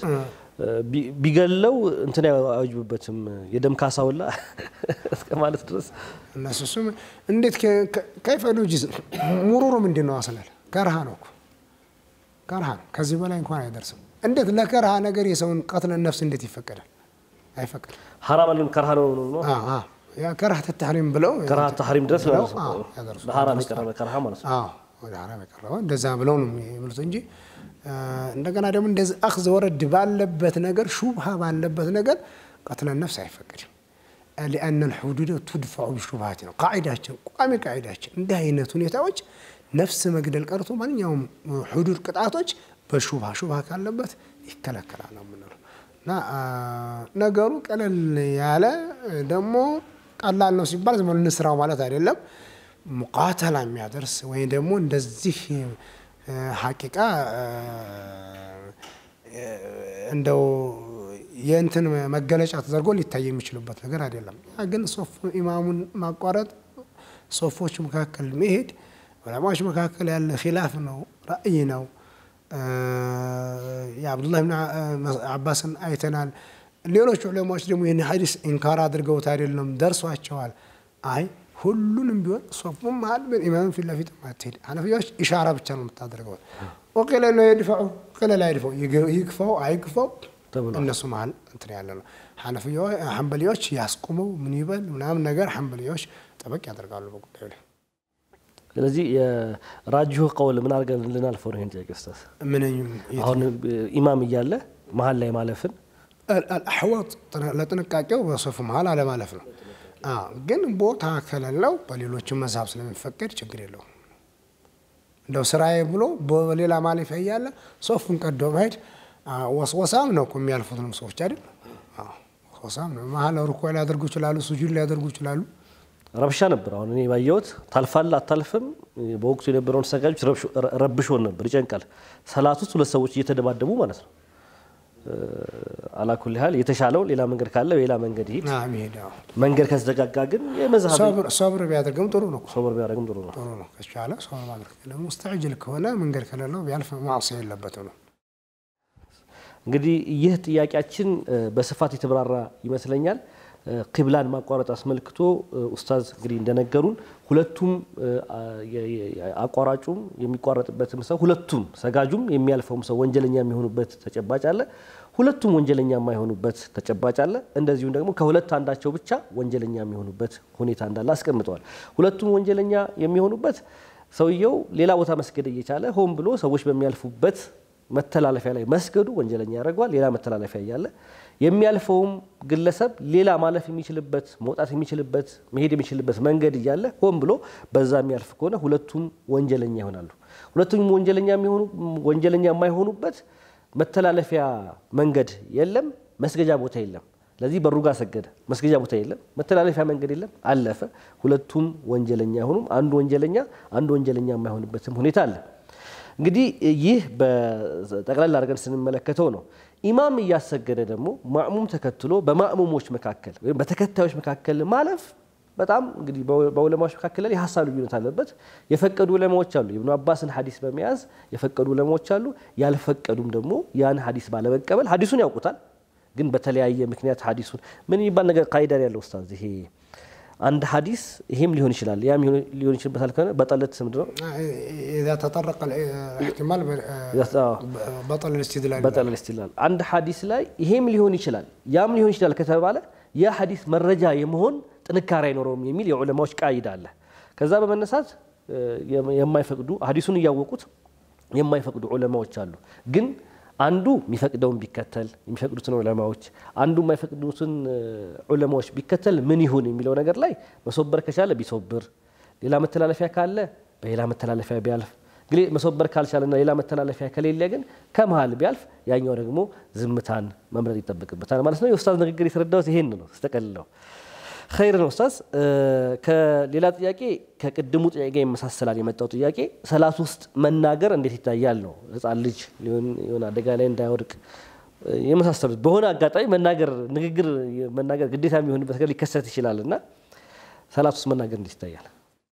ቢገለው እንትን አይወጅብበትም የደም ካሳውላ እስከ ማለት ድረስ እነሱ እሱም እንዴት ከይፈሉ ጅዝ ሙሩሩ ምንድን ነው አስላል ከርሃ ነው እኮ ከርሃ ነው። ከዚህ በላይ እንኳን አይደርስም። እንዴት ለከርሃ ነገር የሰውን ቀትለ ነፍስ እንዴት ይፈቀዳል? አይፈቀድም። ሐራም አለን ከርሃ ነው ነው ያ ከርሃ ተታህሪም ብለው ከርሃ ተሐሪም ድረስ ማለት ነው። ያደርሱ ለሐራም የቀረበ ከርሃ ማለት ነው። አዎ ወደ ሐራም የቀረበ እንደዛ ብለው ነው የሚሉት እንጂ እንደገና ደግሞ እንደዚህ አኽዝ ወረድ ባለበት ነገር ሹብሃ ባለበት ነገር ቀትለ ነፍስ አይፈቀድም። ሊአነ ልሑዱድ ቱድፈዑ ብሹብሃት ነው ቃዒዳችን፣ ቋሚ ቃዒዳችን። እንዲህ አይነት ሁኔታዎች ነፍስ መግደል ቀርቶ ማንኛውም ሑዱድ ቅጣቶች በሹብሃ ሹብሃ ካለበት ይከለከላል ነው የምንለው እና ነገሩ ቀለል ያለ ደግሞ ቀላል ነው ሲባል ዝም ብሎ እንስራው ማለት አይደለም። ሙቃተላ የሚያደርስ ወይም ደግሞ እንደዚህ ሐቂቃ እንደው የእንትን መገለጫ ተደርጎ ሊታይ የሚችልበት ነገር አይደለም። ግን ሶፍ ኢማሙን ማቋረጥ ሶፎች መካከል መሄድ ዑለማዎች መካከል ያለ ኪላፍ ነው፣ ራእይ ነው። የአብዱላህ ብን አባስን አይተናል። ሌሎች ዑለማዎች ደግሞ ይህን ሐዲስ ኢንካር አድርገውት አይደለም ደርሷቸዋል። አይ ሁሉንም ቢሆን ሶፉም መሀል ኢማም ፊት ለፊት አትሄድ። ሐነፊያዎች ኢሻራ ብቻ ነው የምታደርገው። ወቂለ ነው የድፈዑ ቂለ ላይ ድፈው ይግፋው አይግፋው እነሱ መሀል እንትን ያለ ነው። ሐንበሊዎች ያስቁመው ምን ይበል ምናምን ነገር ሐንበሊዎች ጠበቅ ያደርጋሉ በጉዳዩ ላይ። ስለዚህ የራጅሁ ቀውል ምን አድርገን ልናልፈው ነው? ይህን ጥያቄ ኡስታዝ፣ ምን አሁን ኢማም እያለ መሀል ላይ ማለፍን አሕዋጥ ለጥንቃቄው በሶፍ መሀል አለማለፍ ነው። ግን ቦታ ከሌለው በሌሎችም መዝሀብ ስለሚፈቀድ ችግር የለውም። እንደው ስራዬ ብሎ በሌላ ማለፊያ እያለ ሶፉን ቀዶ መሄድ ወስወሳም ነው እኮ የሚያልፉትንም ሰዎች አይደል? ወስወሳም ነው። መሀል ሩኮ ሊያደርጉ ይችላሉ፣ ሱጁድ ሊያደርጉ ይችላሉ። ረብሻ ነበር። አሁን እኔ ባየሁት ታልፋለህ አታልፍም። በወቅቱ የነበረውን ሰጋጆች ረብሾን ነበር፣ ይጨንቃል። ሰላት ውስጥ ሁለት ሰዎች እየተደባደቡ ማለት ነው። አላኩል ያህል የተሻለው ሌላ መንገድ ካለ ሌላ መንገድ ይሄድ። መንገድ ከተዘጋጋ ግን የመዝሀብ ሶብር ቢያደርግም ጥሩ ነው። ሶብር ቢያደርግም ጥሩ ነው። ጥሩ ነው ከቻለ ሶብር ማድረግ ደግሞ ሙስተዕጅል ከሆነ መንገድ ከሌለው ቢያልፍ ማዕሲያ የለበትም ነው። እንግዲህ ይህ ጥያቄያችን በስፋት የተብራራ ይመስለኛል። ቂብላን ማቋረጥ አስመልክቶ ኡስታዝ እንግዲህ እንደነገሩን ሁለቱም አቋራጩም የሚቋረጥበትም ሰው ሁለቱም ሰጋጁም የሚያልፈውም ሰው ወንጀለኛ የሚሆኑበት ተጨባጭ አለ። ሁለቱም ወንጀለኛ የማይሆኑበት ተጨባጭ አለ። እንደዚሁም ደግሞ ከሁለት አንዳቸው ብቻ ወንጀለኛ የሚሆኑበት ሁኔታ እንዳለ አስቀምጠዋል። ሁለቱም ወንጀለኛ የሚሆኑበት ሰውየው ሌላ ቦታ መስገድ እየቻለ ሆን ብሎ ሰዎች በሚያልፉበት መተላለፊያ ላይ መስገዱ ወንጀለኛ ያደርገዋል። ሌላ መተላለፊያ እያለ የሚያልፈውም ግለሰብ ሌላ ማለፍ የሚችልበት መውጣት የሚችልበት መሄድ የሚችልበት መንገድ እያለ ሆን ብሎ በዛ የሚያልፍ ከሆነ ሁለቱም ወንጀለኛ ይሆናሉ። ሁለቱም ወንጀለኛ የሚሆኑ ወንጀለኛ የማይሆኑበት መተላለፊያ መንገድ የለም፣ መስገጃ ቦታ የለም። ለዚህ በሩ ጋር ሰገደ፣ መስገጃ ቦታ የለም፣ መተላለፊያ መንገድ የለም፣ አለፈ። ሁለቱም ወንጀለኛ አይሆኑም። አንዱ ወንጀለኛ አንዱ ወንጀለኛ የማይሆንበትም ሁኔታ አለ። እንግዲህ ይህ በጠቅላላ አድርገን ስንመለከተው ነው። ኢማም እያሰገደ ደግሞ ማእሙም ተከትሎ በማእሙሞች መካከል ወይም በተከታዮች መካከል ማለፍ በጣም እንግዲህ በዑለማዎች መካከል ላይ የሀሳብ ልዩነት አለበት። የፈቀዱ ዑለማዎች አሉ፣ የኢብኑ አባስን ሀዲስ በመያዝ የፈቀዱ ዑለማዎች አሉ። ያልፈቀዱም ደግሞ ያን ሀዲስ ባለመቀበል ሀዲሱን ያውቁታል፣ ግን በተለያየ ምክንያት ሀዲሱን ምን የሚባል ነገር ቃይዳ ያለው ኡስታዝ ይሄ አንድ ሀዲስ ይሄም ሊሆን ይችላል ያም ሊሆን ይችልበታል ከሆነ በጠለት ምንድን ነው ኢዛ ተጠረቀ ኢሕቲማል በጠል ልስትድላል በጠለል ኢስቲድላል አንድ ሀዲስ ላይ ይሄም ሊሆን ይችላል ያም ሊሆን ይችላል ከተባለ ያ ሀዲስ መረጃ የመሆን ጥንካሬ አይኖረውም የሚል የዑለማዎች ቃይዳ አለ። ከዛ በመነሳት የማይፈቅዱ ሀዲሱን እያወቁት የማይፈቅዱ ዑለማዎች አሉ ግን አንዱ የሚፈቅደውን ቢከተል የሚፈቅዱትን ዑለማዎች አንዱ የማይፈቅዱትን ዑለማዎች ቢከተል ምን ይሁን የሚለው ነገር ላይ መሶበር ከቻለ ቢሶብር፣ ሌላ መተላለፊያ ካለ በሌላ መተላለፊያ ቢያልፍ፣ እንግዲህ መሶበር ካልቻለና ሌላ መተላለፊያ ከሌለ ግን ከመሀል ቢያልፍ፣ ያኛው ደግሞ ዝምታን መምረጥ ይጠበቅበታል ማለት ነው። የኡስታዝ ንግግር የተረዳሁት ይሄን ነው ስተቀልለው ኸይር ነው ኡስታዝ። ከሌላ ጥያቄ ከቅድሙ ጥያቄ ጋር ይመሳሰላል የመጣው ጥያቄ ሰላት ውስጥ መናገር እንዴት ይታያል ነው። ህፃን ልጅ የሆነ አደጋ ላይ እንዳይወድቅ የመሳሰሉት በሆነ አጋጣሚ መናገር ንግግር መናገር ግዴታ የሚሆንበት ነገር ሊከሰት ይችላል እና ሰላት ውስጥ መናገር እንዴት ይታያል?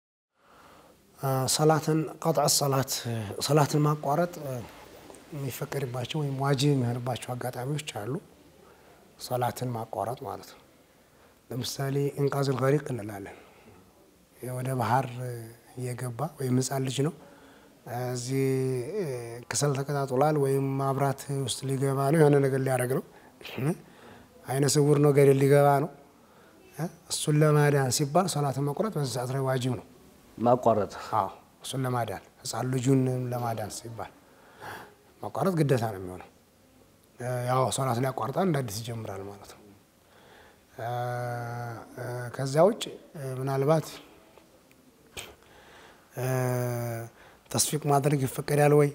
ሰላትን ቀጥዕ ሰላት ሰላትን ማቋረጥ የሚፈቀድባቸው ወይም ዋጅብ የሚሆንባቸው አጋጣሚዎች አሉ። ሰላትን ማቋረጥ ማለት ነው። ለምሳሌ እንቃዝል ገሪቅ እንላለን። ወደ ባህር እየገባ ወይም ህፃን ልጅ ነው እዚህ ክሰል ተቀጣጥሏል ወይም ማብራት ውስጥ ሊገባ ነው፣ የሆነ ነገር ሊያደርግ ነው፣ አይነ ስውር ነው፣ ገደል ሊገባ ነው። እሱን ለማዳን ሲባል ሰላትን መቁረጥ በዚህ ሰዓት ላይ ዋጅብ ነው ማቋረጥ። አዎ እሱን ለማዳን ህፃን ልጁን ለማዳን ሲባል ማቋረጥ ግዴታ ነው የሚሆነው። ያው ሰላት ላይ ያቋርጣል፣ እንደ አዲስ ይጀምራል ማለት ነው። ከዚያ ውጭ ምናልባት ተስፊቅ ማድረግ ይፈቀዳል ወይ?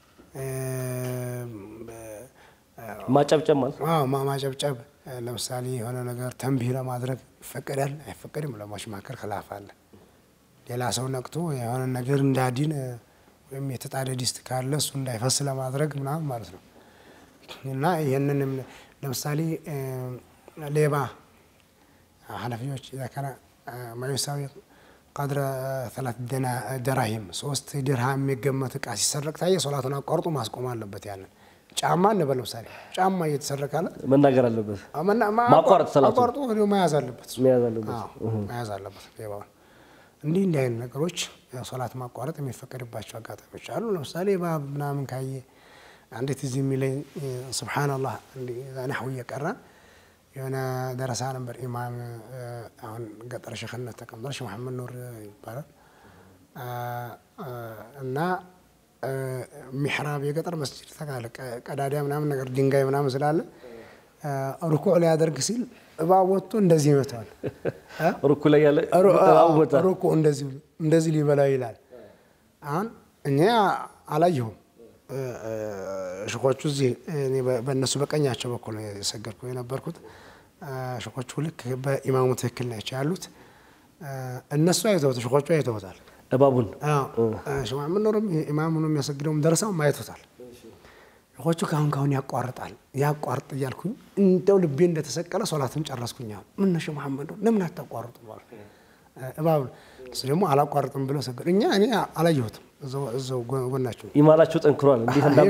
ማጨብጨብ ማለት አዎ ማጨብጨብ፣ ለምሳሌ የሆነ ነገር ተንቢህ ለማድረግ ይፈቀዳል አይፈቀድም? ዑለማዎች መካከል ኺላፍ አለ። ሌላ ሰው ነቅቶ የሆነ ነገር እንዳዲን ወይም የተጣደ ዲስት ካለ እሱ እንዳይፈስ ለማድረግ ምናምን ማለት ነው እና ይህንንም ለምሳሌ ሌባ ሐነፊዎች ኢዛ ካነ ማ ዩሳዊ ቀድረ ሰላት ደራሂም ሶስት ድርሃም የሚገመት እቃ ሲሰረቅ ታየ ሶላቱን አቋርጦ ማስቆም አለበት። ያንን ጫማ እንበል ለምሳሌ ጫማ እየተሰረቀ አለ መናገር አለበት። ማቋረጥ ሰላቱን አቋርጦ ወዲያው መያዝ አለበት መያዝ አለበት። አዎ፣ መያዝ አለበት ሌባውን። እንዲህ እንዲህ አይነት ነገሮች ሶላት ማቋረጥ የሚፈቀድባቸው አጋጣሚዎች አሉ። ለምሳሌ እባብ ምናምን ካየ አንዴት እዚህ የሚለኝ ስብሓንላህ ናሕው እየቀራን የሆነ ደረሳ ነበር ኢማም አሁን ገጠር ሸክነት ተቀምጧል። ሼህ መሐመድ ኑር ይባላል እና ሚሕራብ የገጠር መስጅድ ተካለ ቀዳዳ ምናምን ነገር ድንጋይ ምናምን ስላለ ሩኩዕ ላይ ያደርግ ሲል እባብ ወጥቶ እንደዚህ ይመታዋል። ሩኩ ላይ ያለ ሩኩዕ እንደዚህ እንደዚህ ሊበላው ይላል። አሁን እኛ አላየሁም። ሽኮቹ እዚህ እኔ በእነሱ በቀኛቸው በኩል ነው የሰገድኩ የነበርኩት። ሽኮቹ ልክ በኢማሙ ትክክል ናቸው ያሉት። እነሱ አይተውት ሽኮቹ አይተውታል። እባቡን ሽማምን ኖሮም ኢማሙ ነው የሚያሰግደውም ደርሰውም አይቶታል። ሽኮቹ ካሁን ካሁን ያቋርጣል ያቋርጥ እያልኩኝ እንደው ልቤ እንደተሰቀለ ሶላትን ጨረስኩኝ። ምን ነሽ መሐመድ ለምን አታቋርጡ? እባብ እሱ ደግሞ አላቋርጥም ብሎ ሰገዱ። እኛ እኔ አላየሁትም እዛው ጎናቸው ኢማናቸው ጠንክሯል። እንዴት እንዳበ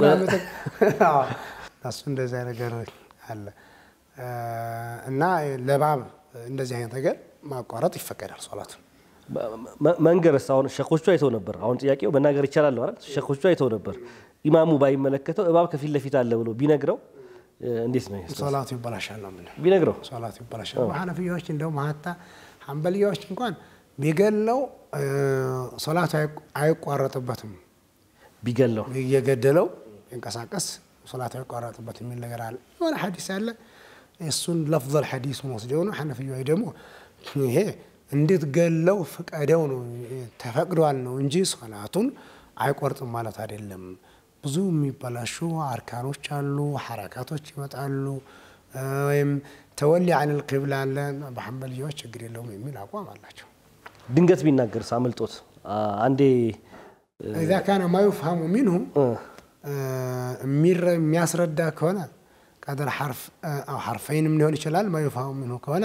እሱ እንደዚያ ነገር አለ እና ለባብ እንደዚህ አይነት ነገር ማቋረጥ ይፈቀዳል ሶላቱን መንገርስ አሁን ሸኮቹ አይተው ነበር። አሁን ጥያቄው መናገር ይቻላል አይደል? ሸኮቹ አይተው ነበር። ኢማሙ ባይመለከተው እባብ ከፊት ለፊት አለ ብሎ ቢነግረው እንዴት ነው ሶላቱ ይበላሻል ነው የምልህ። ቢነግረው ሶላቱ ይበላሻል። ሐነፊያዎች እንደውም ሀታ ሐንበልያዎች እንኳን ቢገለው ሶላቱ አይቋረጥበትም። ቢገለው እየገደለው ቢንቀሳቀስ ሶላቱ አይቋረጥበትም የሚል ነገር አለ። የሆነ ሐዲስ አለ። እሱን ለፍዘል ሐዲሱን ወስደው ነው ሐነፊያዎች ደግሞ ይሄ እንዴት ገለው ፍቀደው ነው ተፈቅዷል ነው እንጂ ሶላቱን አይቆርጥም ማለት አይደለም። ብዙ የሚበላሹ አርካኖች አሉ፣ ሐረካቶች ይመጣሉ፣ ወይም ተወሊ አኒል ቂብላ አለ። በሐንበልያዎች ችግር የለውም የሚል አቋም አላቸው። ድንገት ቢናገርስ አመልጦት አንዴ ኢዛ ካነ ማ ዩፍሀሙ ሚንሁ የሚያስረዳ ከሆነ ቀደር ሐርፍ አው ሐርፈይንም ሊሆን ይችላል። ማ ዩፍሀሙ ሚንሁ ከሆነ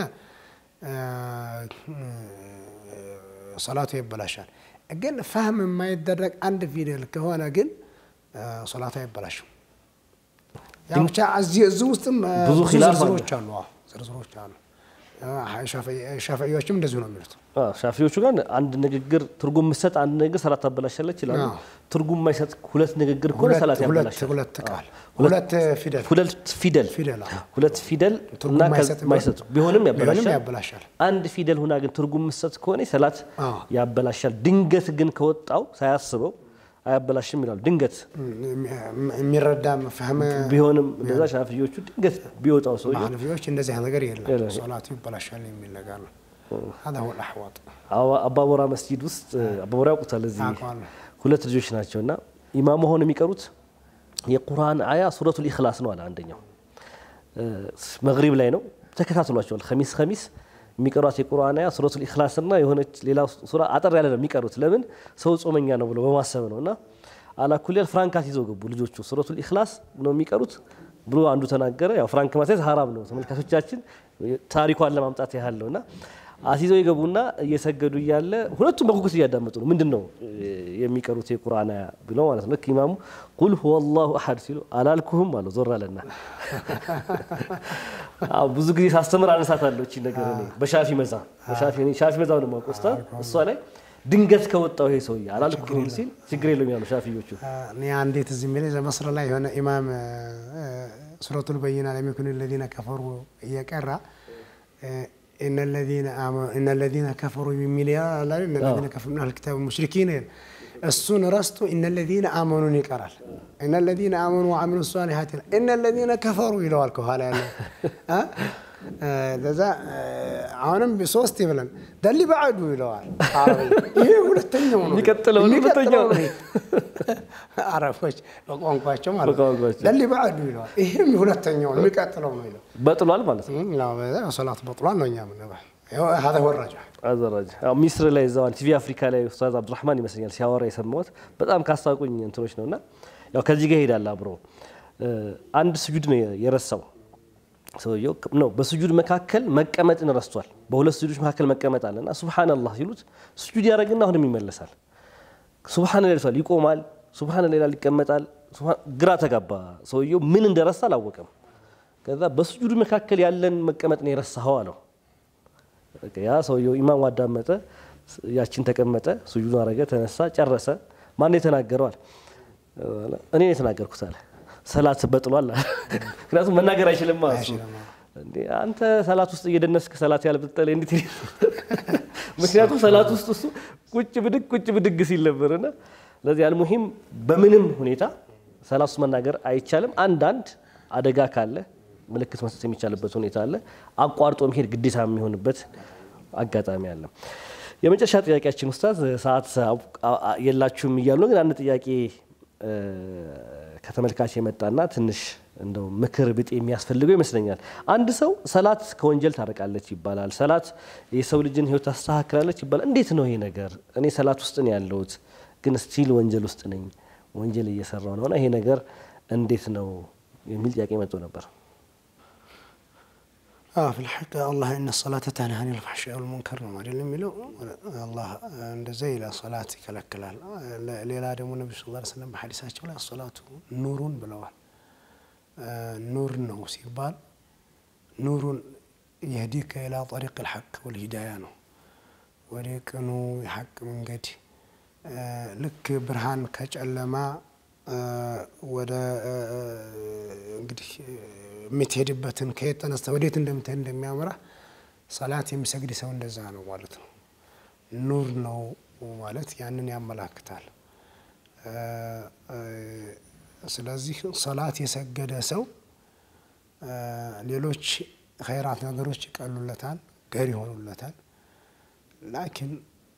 ሶላቱ ይበላሻል። ግን ፋህም የማይደረግ አንድ ፊደል ከሆነ ግን ሶላቱ አይበላሽም። ያው ብቻ እዚህ እዚህ ውስጥም ብዙ ብዙ ኺላፍ አለ። ዝርዝሮች አሉ። አዎ ዝርዝሮች አሉ። ሻፊዒዎችም እንደዚሁ ነው የሚሉት። ሻፊዎቹ ጋር አንድ ንግግር ትርጉም ምሰጥ አንድ ንግግር ሰላት ታበላሻለች ይላሉ። አዎ። ትርጉም የማይሰጥ ሁለት ንግግር ከሆነ ሁለት ሰላት ሁለት ያበላሻል። ሁለት ቃል ሁለት ፊደል ሁለት ፊደል ፊደል አዎ። ሁለት ፊደል ትርጉም እና የማይሰጥ ከ- የማይሰጡ ቢሆንም ቢሆንም ያበላሻል። ያበላሻል። አንድ ፊደል ሁና ግን ትርጉም ምሰጥ ከሆነ ሰላት አዎ። ያበላሻል። ድንገት ግን ከወጣው ሳያስበው አያበላሽም ይላሉ። ድንገት የሚረዳ ፈህም ቢሆንም እንደዛ ሻፊዮቹ ድንገት ቢወጣው ሰው ሐነፊዎች እንደዚህ አይነት ነገር የለም። የለም። ሶላቱ ይበላሻል የሚል ነገር ነው። هذا هو الأحوط አባቦራ መስጂድ ውስጥ አባቦራ ያውቁታል። እዚህ አውቀዋለሁ። ሁለት ልጆች ናቸው እና ኢማሙ ሆነው የሚቀሩት የቁርአን አያ ሱረቱል ኢኽላስ ነው አለ አንደኛው። መግሪብ ላይ ነው ተከታትሏቸዋል። ከሚስ ከሚስ የሚቀሯት የቁርአን አያ ሱረቱል ኢኽላስ እና የሆነች ሌላ ሱራ አጠር ያለ ነው የሚቀሩት። ለምን ሰው ጾመኛ ነው ብሎ በማሰብ ነው እና አላኩሊያል ፍራንካት ይዘው ገቡ ልጆቹ። ሱረቱል ኢኽላስ ነው የሚቀሩት ብሎ አንዱ ተናገረ። ያው ፍራንክ ማስያዝ ሀራም ነው ተመልካቾቻችን፣ ታሪኳን ለማምጣት ያህል ነው እና አስይዘው የገቡና እየሰገዱ እያለ ሁለቱም በጉጉት እያዳመጡ ነው። ምንድን ነው የሚቀሩት የቁርአን አያ ብለው ማለት ነው። ልክ ኢማሙ ቁል ሁወ ላሁ አሐድ ሲሉ አላልኩህም አለው። ዞር አለና አዎ፣ ብዙ ጊዜ ሳስተምር አነሳታለሁ እቺ ነገር እኔ በሻፊ መዛ በሻፊ እኔ ሻፊ መዛው ነው የማውቀው ኡስታዝ። እሷ ላይ ድንገት ከወጣው ይሄ ሰውዬ አላልኩህም ሲል ችግር የለውም ያሉ ሻፊዮቹ። እኔ አንዴት እዚህ የሚለኝ መስር ላይ የሆነ ኢማም ሱረቱል በይና ለም የኩን ለዚነ ከፈሩ እየቀራ ኢነ ለዚነ ከፈሩ የሚል ያለ ኢነ ለዚነ ከፈሩ ምን አልክታብ ሙሽሪኪን እሱን ረስቶ ኢነ ለዚነ አመኑን ይቀራል። ኢነ ለዚነ አመኑ ወአሚሉ ሷሊሃት ይላል። ኢነ ለዚነ ከፈሩ ይለዋል ከኋላ ያለ ለዛ አሁንም ሶስት ይብለን ደሊ በዐዱ ይለዋል። አረቢ ይሄ ሁለተኛው ነው የሚቀጥለው ነው፣ የሚቀጥለው ሁለተኛው ነው። አረቦች በቋንቋቸው ማለት ነው። በቋንቋቸው። ደሊ በዐዱ ይለዋል። ይሄም ሁለተኛው ነው፣ የሚቀጥለው ነው ይለው በጥሏል ማለት ነው። ያው በዛ ሶላት በጥሏል ነው እኛ የምንለው። ይኸው هذا هو الرجع አዘራጅ አዎ፣ ሚስር ላይ እዛው ቲቪ አፍሪካ ላይ ኡስታዝ አብዱራህማን ይመስለኛል ሲያወራ የሰማሁት በጣም ካስታውቁኝ እንትኖች ነውና ያው ከዚህ ጋር ይሄዳል አብሮ እ፣ አንድ ስጁድ ነው የረሳው ሰውየው ነው። በስጁድ መካከል መቀመጥን ረስቷል። በሁለት ስጁዶች መካከል መቀመጥ አለና ሱብሃንአላህ ሲሉት ስጁድ ያደርግና አሁንም ይመለሳል። ሱብሃን ይላል ይቆማል። ሱብሃን ይላል ይቀመጣል። ሱብሃን- ግራ ተጋባ ሰውየው ምን እንደረሳ አላወቀም። ከዛ በስጁድ መካከል ያለን መቀመጥ ነው የረሳኸው አለው። በቃ ያ ሰውየው ኢማሙ አዳመጠ፣ ያችን ተቀመጠ፣ ሱጁዱን አረገ፣ ተነሳ፣ ጨረሰ። ማን የተናገረዋል? እኔ ነው የተናገርኩት አለ። ሰላት በጥሏል አለ። ምክንያቱም መናገር አይችልም እሱ አይችልም። እንዴ አንተ ሰላት ውስጥ እየደነስክ ሰላት ያልበጠለ እንዴት ይል? ምክንያቱም ሰላት ውስጥ እሱ ቁጭ ብድግ ቁጭ ብድግ ሲል ነበርና ለዚህ አልሙሂም በምንም ሁኔታ ሰላት ውስጥ መናገር አይቻልም። አንዳንድ አደጋ ካለ ምልክት መስጠት የሚቻልበት ሁኔታ አለ። አቋርጦ መሄድ ግዴታ የሚሆንበት አጋጣሚ አለ። የመጨረሻ ጥያቄያችን ኡስታዝ ሰዓት የላችሁም እያሉ ነው፣ ግን አንድ ጥያቄ ከተመልካች የመጣና ትንሽ እንደው ምክር ብጤ የሚያስፈልገው ይመስለኛል። አንድ ሰው ሰላት ከወንጀል ታርቃለች ይባላል። ሰላት የሰው ልጅን ሕይወት ታስተካክላለች ይባላል። እንዴት ነው ይሄ ነገር? እኔ ሰላት ውስጥ ነው ያለሁት፣ ግን ስቲል ወንጀል ውስጥ ነኝ፣ ወንጀል እየሰራው ነውና ይሄ ነገር እንዴት ነው የሚል ጥያቄ መጥቶ ነበር። ፍልሐቅ አላህ እነ ሰላተ ተንሃ አኒል ፈሕሻኢ ወልሙንከር ነው አይደል የሚለው። አላህ እንደዛ ይላል፣ ሰላት ይከለክላል። ሌላ ደግሞ ነቢ ስ ላ ስለም በሐዲሳቸው ላይ ሰላቱ ኑሩን ብለዋል። ኑር ነው ሲባል ኑሩን የህዲከ ኢላ ጠሪቅ ልሐቅ ወልሂዳያ ነው፣ ወደ ቅኑ የሐቅ መንገድ ልክ ብርሃን ከጨለማ ወደ እንግዲህ የምትሄድበትን ከየት ተነስተ ወዴት እንደምትሄድ እንደሚያምራ ሰላት የሚሰግድ ሰው እንደዛ ነው ማለት ነው። ኑር ነው ማለት ያንን ያመላክታል። ስለዚህ ሰላት የሰገደ ሰው ሌሎች ኸይራት ነገሮች ይቀሉለታል፣ ገር ይሆኑለታል። ላኪን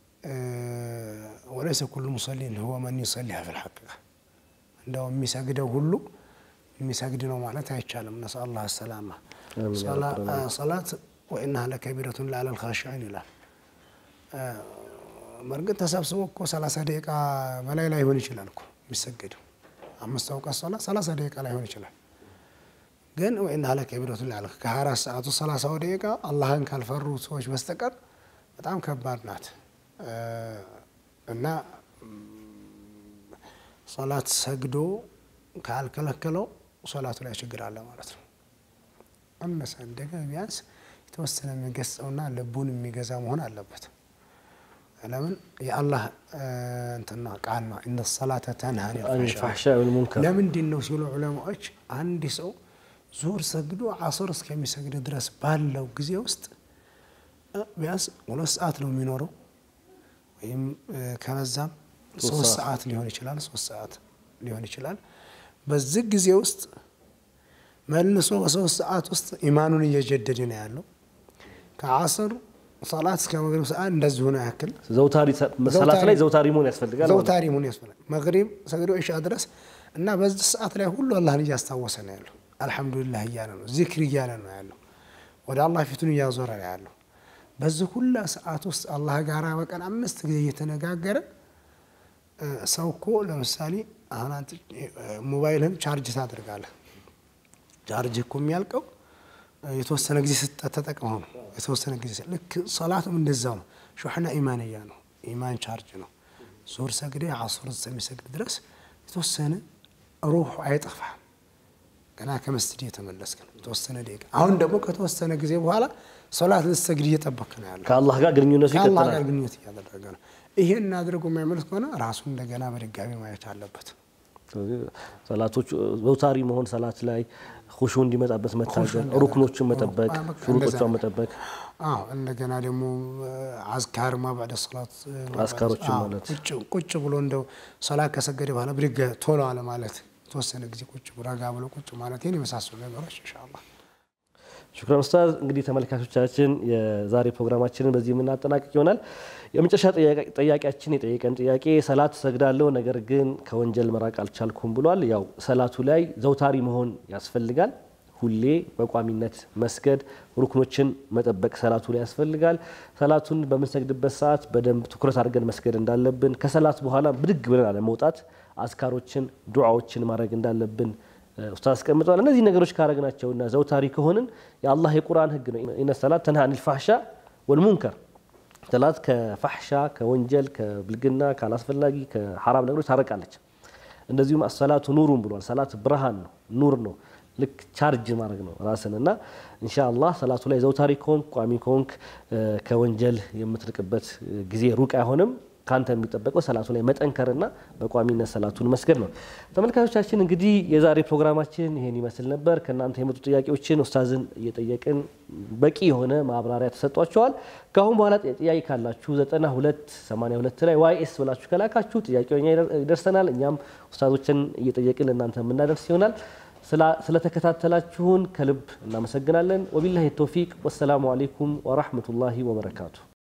ወለይሰ ኩሉ ሙሰሊን ሁወ መን ዩሰሊሃ ፊል ሐቂቃ እንደው የሚሰግደው ሁሉ የሚሰግድ ነው ማለት አይቻልም። ነስ አላህ ሰላማ ሰላት ወኢናሃ ለከቢረቱን ለዐለል ኻሺዒን ይላል። በእርግጥ ተሰብስቦ እኮ ሰላሳ ደቂቃ በላይ ላይሆን ይችላል እኮ የሚሰገደው አምስት አውቃት ሶላት ሰላሳ ደቂቃ ላይሆን ይችላል። ግን ወኢናሃ ለከቢረቱን ለዐለል ከሀያ አራት ሰዓቱ ሰላሳው ደቂቃ አላህን ካልፈሩ ሰዎች በስተቀር በጣም ከባድ ናት እና ሶላት ሰግዶ ካልከለከለው ሶላቱ ላይ ችግር አለ ማለት ነው። አነሰ እንደገ ቢያንስ የተወሰነ የሚገጸውና ልቡን የሚገዛ መሆን አለበት። ለምን የአላህ እንትና ቃል ነው እነ ሰላተ ተንሃ አኒል ፈሕሻኢ ወልሙንከር ለምንድን ነው ሲሉ ዑለማዎች አንድ ሰው ዙሁር ሰግዶ አስር እስከሚሰግድ ድረስ ባለው ጊዜ ውስጥ ቢያንስ ሁለት ሰዓት ነው የሚኖረው ወይም ከበዛም ሶስት ሰዓት ሊሆን ይችላል። ሶስት ሰዓት ሊሆን ይችላል። በዚህ ጊዜ ውስጥ መልሶ በሶስት ሰዓት ውስጥ ኢማኑን እየጀደደ ነው ያለው። ከአስር ሰላት እስከ መግሪብ ሰዓት እንደዚሁ ነው ያክል ዘውታሪ ሰላት ላይ ዘውታሪ መሆን ያስፈልጋል። ዘውታሪ መሆን ያስፈልጋል። መግሪብ ሰግዶ ኢሻ ድረስ እና በዚህ ሰዓት ላይ ሁሉ አላህን እያስታወሰ ነው ያለው። አልሐምዱሊላህ እያለ ነው፣ ዚክር እያለ ነው ያለው። ወደ አላህ ፊቱን እያዞረ ነው ያለው። በዚህ ሁላ ሰዓት ውስጥ አላህ ጋር በቀን አምስት ጊዜ እየተነጋገረ ሰው እኮ ለምሳሌ አሁን አንተ ሞባይልህን ቻርጅ ታደርጋለህ። ቻርጅ እኮ የሚያልቀው የተወሰነ ጊዜ ተጠቅመው ነው። የተወሰነ ጊዜ ልክ ሰላቱም እንደዛው ነው። ሹሕና ኢማንያ ነው። ኢማን ቻርጅ ነው። ዙሁር ሰግደ ዓሱር እስከሚሰግድ ድረስ የተወሰነ ሩሑ አይጠፋም። ገና ከመስጅድ የተመለስክ ነው። የተወሰነ ደቂቃ። አሁን ደግሞ ከተወሰነ ጊዜ በኋላ ሶላት ልትሰግድ እየጠበክ ነው ያለው። ከአላህ ጋር ግንኙነቱ ከአላህ ይቀጥላል። ጋር ግንኙነት እያደረገ ነው። ይሄን አድርጎ የማይመለስ ከሆነ ራሱን እንደገና በድጋሚ ማየት አለበት። ስለዚህ ሰላቶቹ ዘውታሪ መሆን ሰላት ላይ ሁሹ እንዲመጣበት መታገል፣ ሩክኖችን መጠበቅ፣ ሹሩጦቿን መጠበቅ፣ አዎ እንደገና ደግሞ አዝካር ማባዕደ ሰላት አዝካሮችን ማለት ቁጭ ቁጭ ብሎ እንደው ሰላት ከሰገደ በኋላ ብድግ ቶሎ አለ ማለት የተወሰነ ጊዜ ቁጭ ረጋ ብሎ ቁጭ ማለት ይህን የመሳሰሉ ነገሮች ኢንሻአላህ ሹክራን ኡስታዝ። እንግዲህ ተመልካቾቻችን የዛሬ ፕሮግራማችንን በዚህ የምናጠናቅቅ ይሆናል። የመጨረሻ ጥያቄያችን የጠየቀን ጥያቄ ሰላት ሰግዳለሁ፣ ነገር ግን ከወንጀል መራቅ አልቻልኩም ብሏል። ያው ሰላቱ ላይ ዘውታሪ መሆን ያስፈልጋል። ሁሌ በቋሚነት መስገድ፣ ሩክኖችን መጠበቅ ሰላቱ ላይ ያስፈልጋል። ሰላቱን በምንሰግድበት ሰዓት በደንብ ትኩረት አድርገን መስገድ እንዳለብን፣ ከሰላት በኋላ ብድግ ብለን አለመውጣት፣ አዝካሮችን ዱዓዎችን ማድረግ እንዳለብን ኡስታዝ አስቀምጠዋል። እነዚህ ነገሮች ካረግናቸውና ዘውታሪ ከሆንን የአላህ የቁርአን ህግ ነው። ኢነ ሰላት ተንሃ አኒል ፋሕሻ ወልሙንከር ሰላት ከፋሕሻ ከወንጀል ከብልግና ካላስፈላጊ ከሐራም ነገሮች ታረቃለች። እንደዚሁም አሰላቱ ኑሩን ብሏል። ሰላት ብርሃን ነው፣ ኑር ነው። ልክ ቻርጅ ማድረግ ነው ራስን እና ኢንሻአላህ ሰላቱ ላይ ዘውታሪ ከሆንክ ቋሚ ከሆንክ ከወንጀል የምትርቅበት ጊዜ ሩቅ አይሆንም። ካንተ የሚጠበቀው ሰላቱ ላይ መጠንከርና በቋሚነት ሰላቱን መስገድ ነው። ተመልካቾቻችን እንግዲህ የዛሬ ፕሮግራማችን ይሄን ይመስል ነበር። ከእናንተ የመጡ ጥያቄዎችን ኡስታዝን እየጠየቅን በቂ የሆነ ማብራሪያ ተሰጧቸዋል። ከአሁን በኋላ ጥያቄ ካላችሁ 9282 ላይ ዋይ ኤስ ብላችሁ ከላካችሁ ጥያቄው እኛ ይደርሰናል። እኛም ኡስታዞችን እየጠየቅን ለእናንተ የምናደርስ ይሆናል። ስለተከታተላችሁን ከልብ እናመሰግናለን። ወቢላሂ ተውፊቅ ወሰላሙ አሌይኩም ወራህመቱላሂ ወበረካቱ።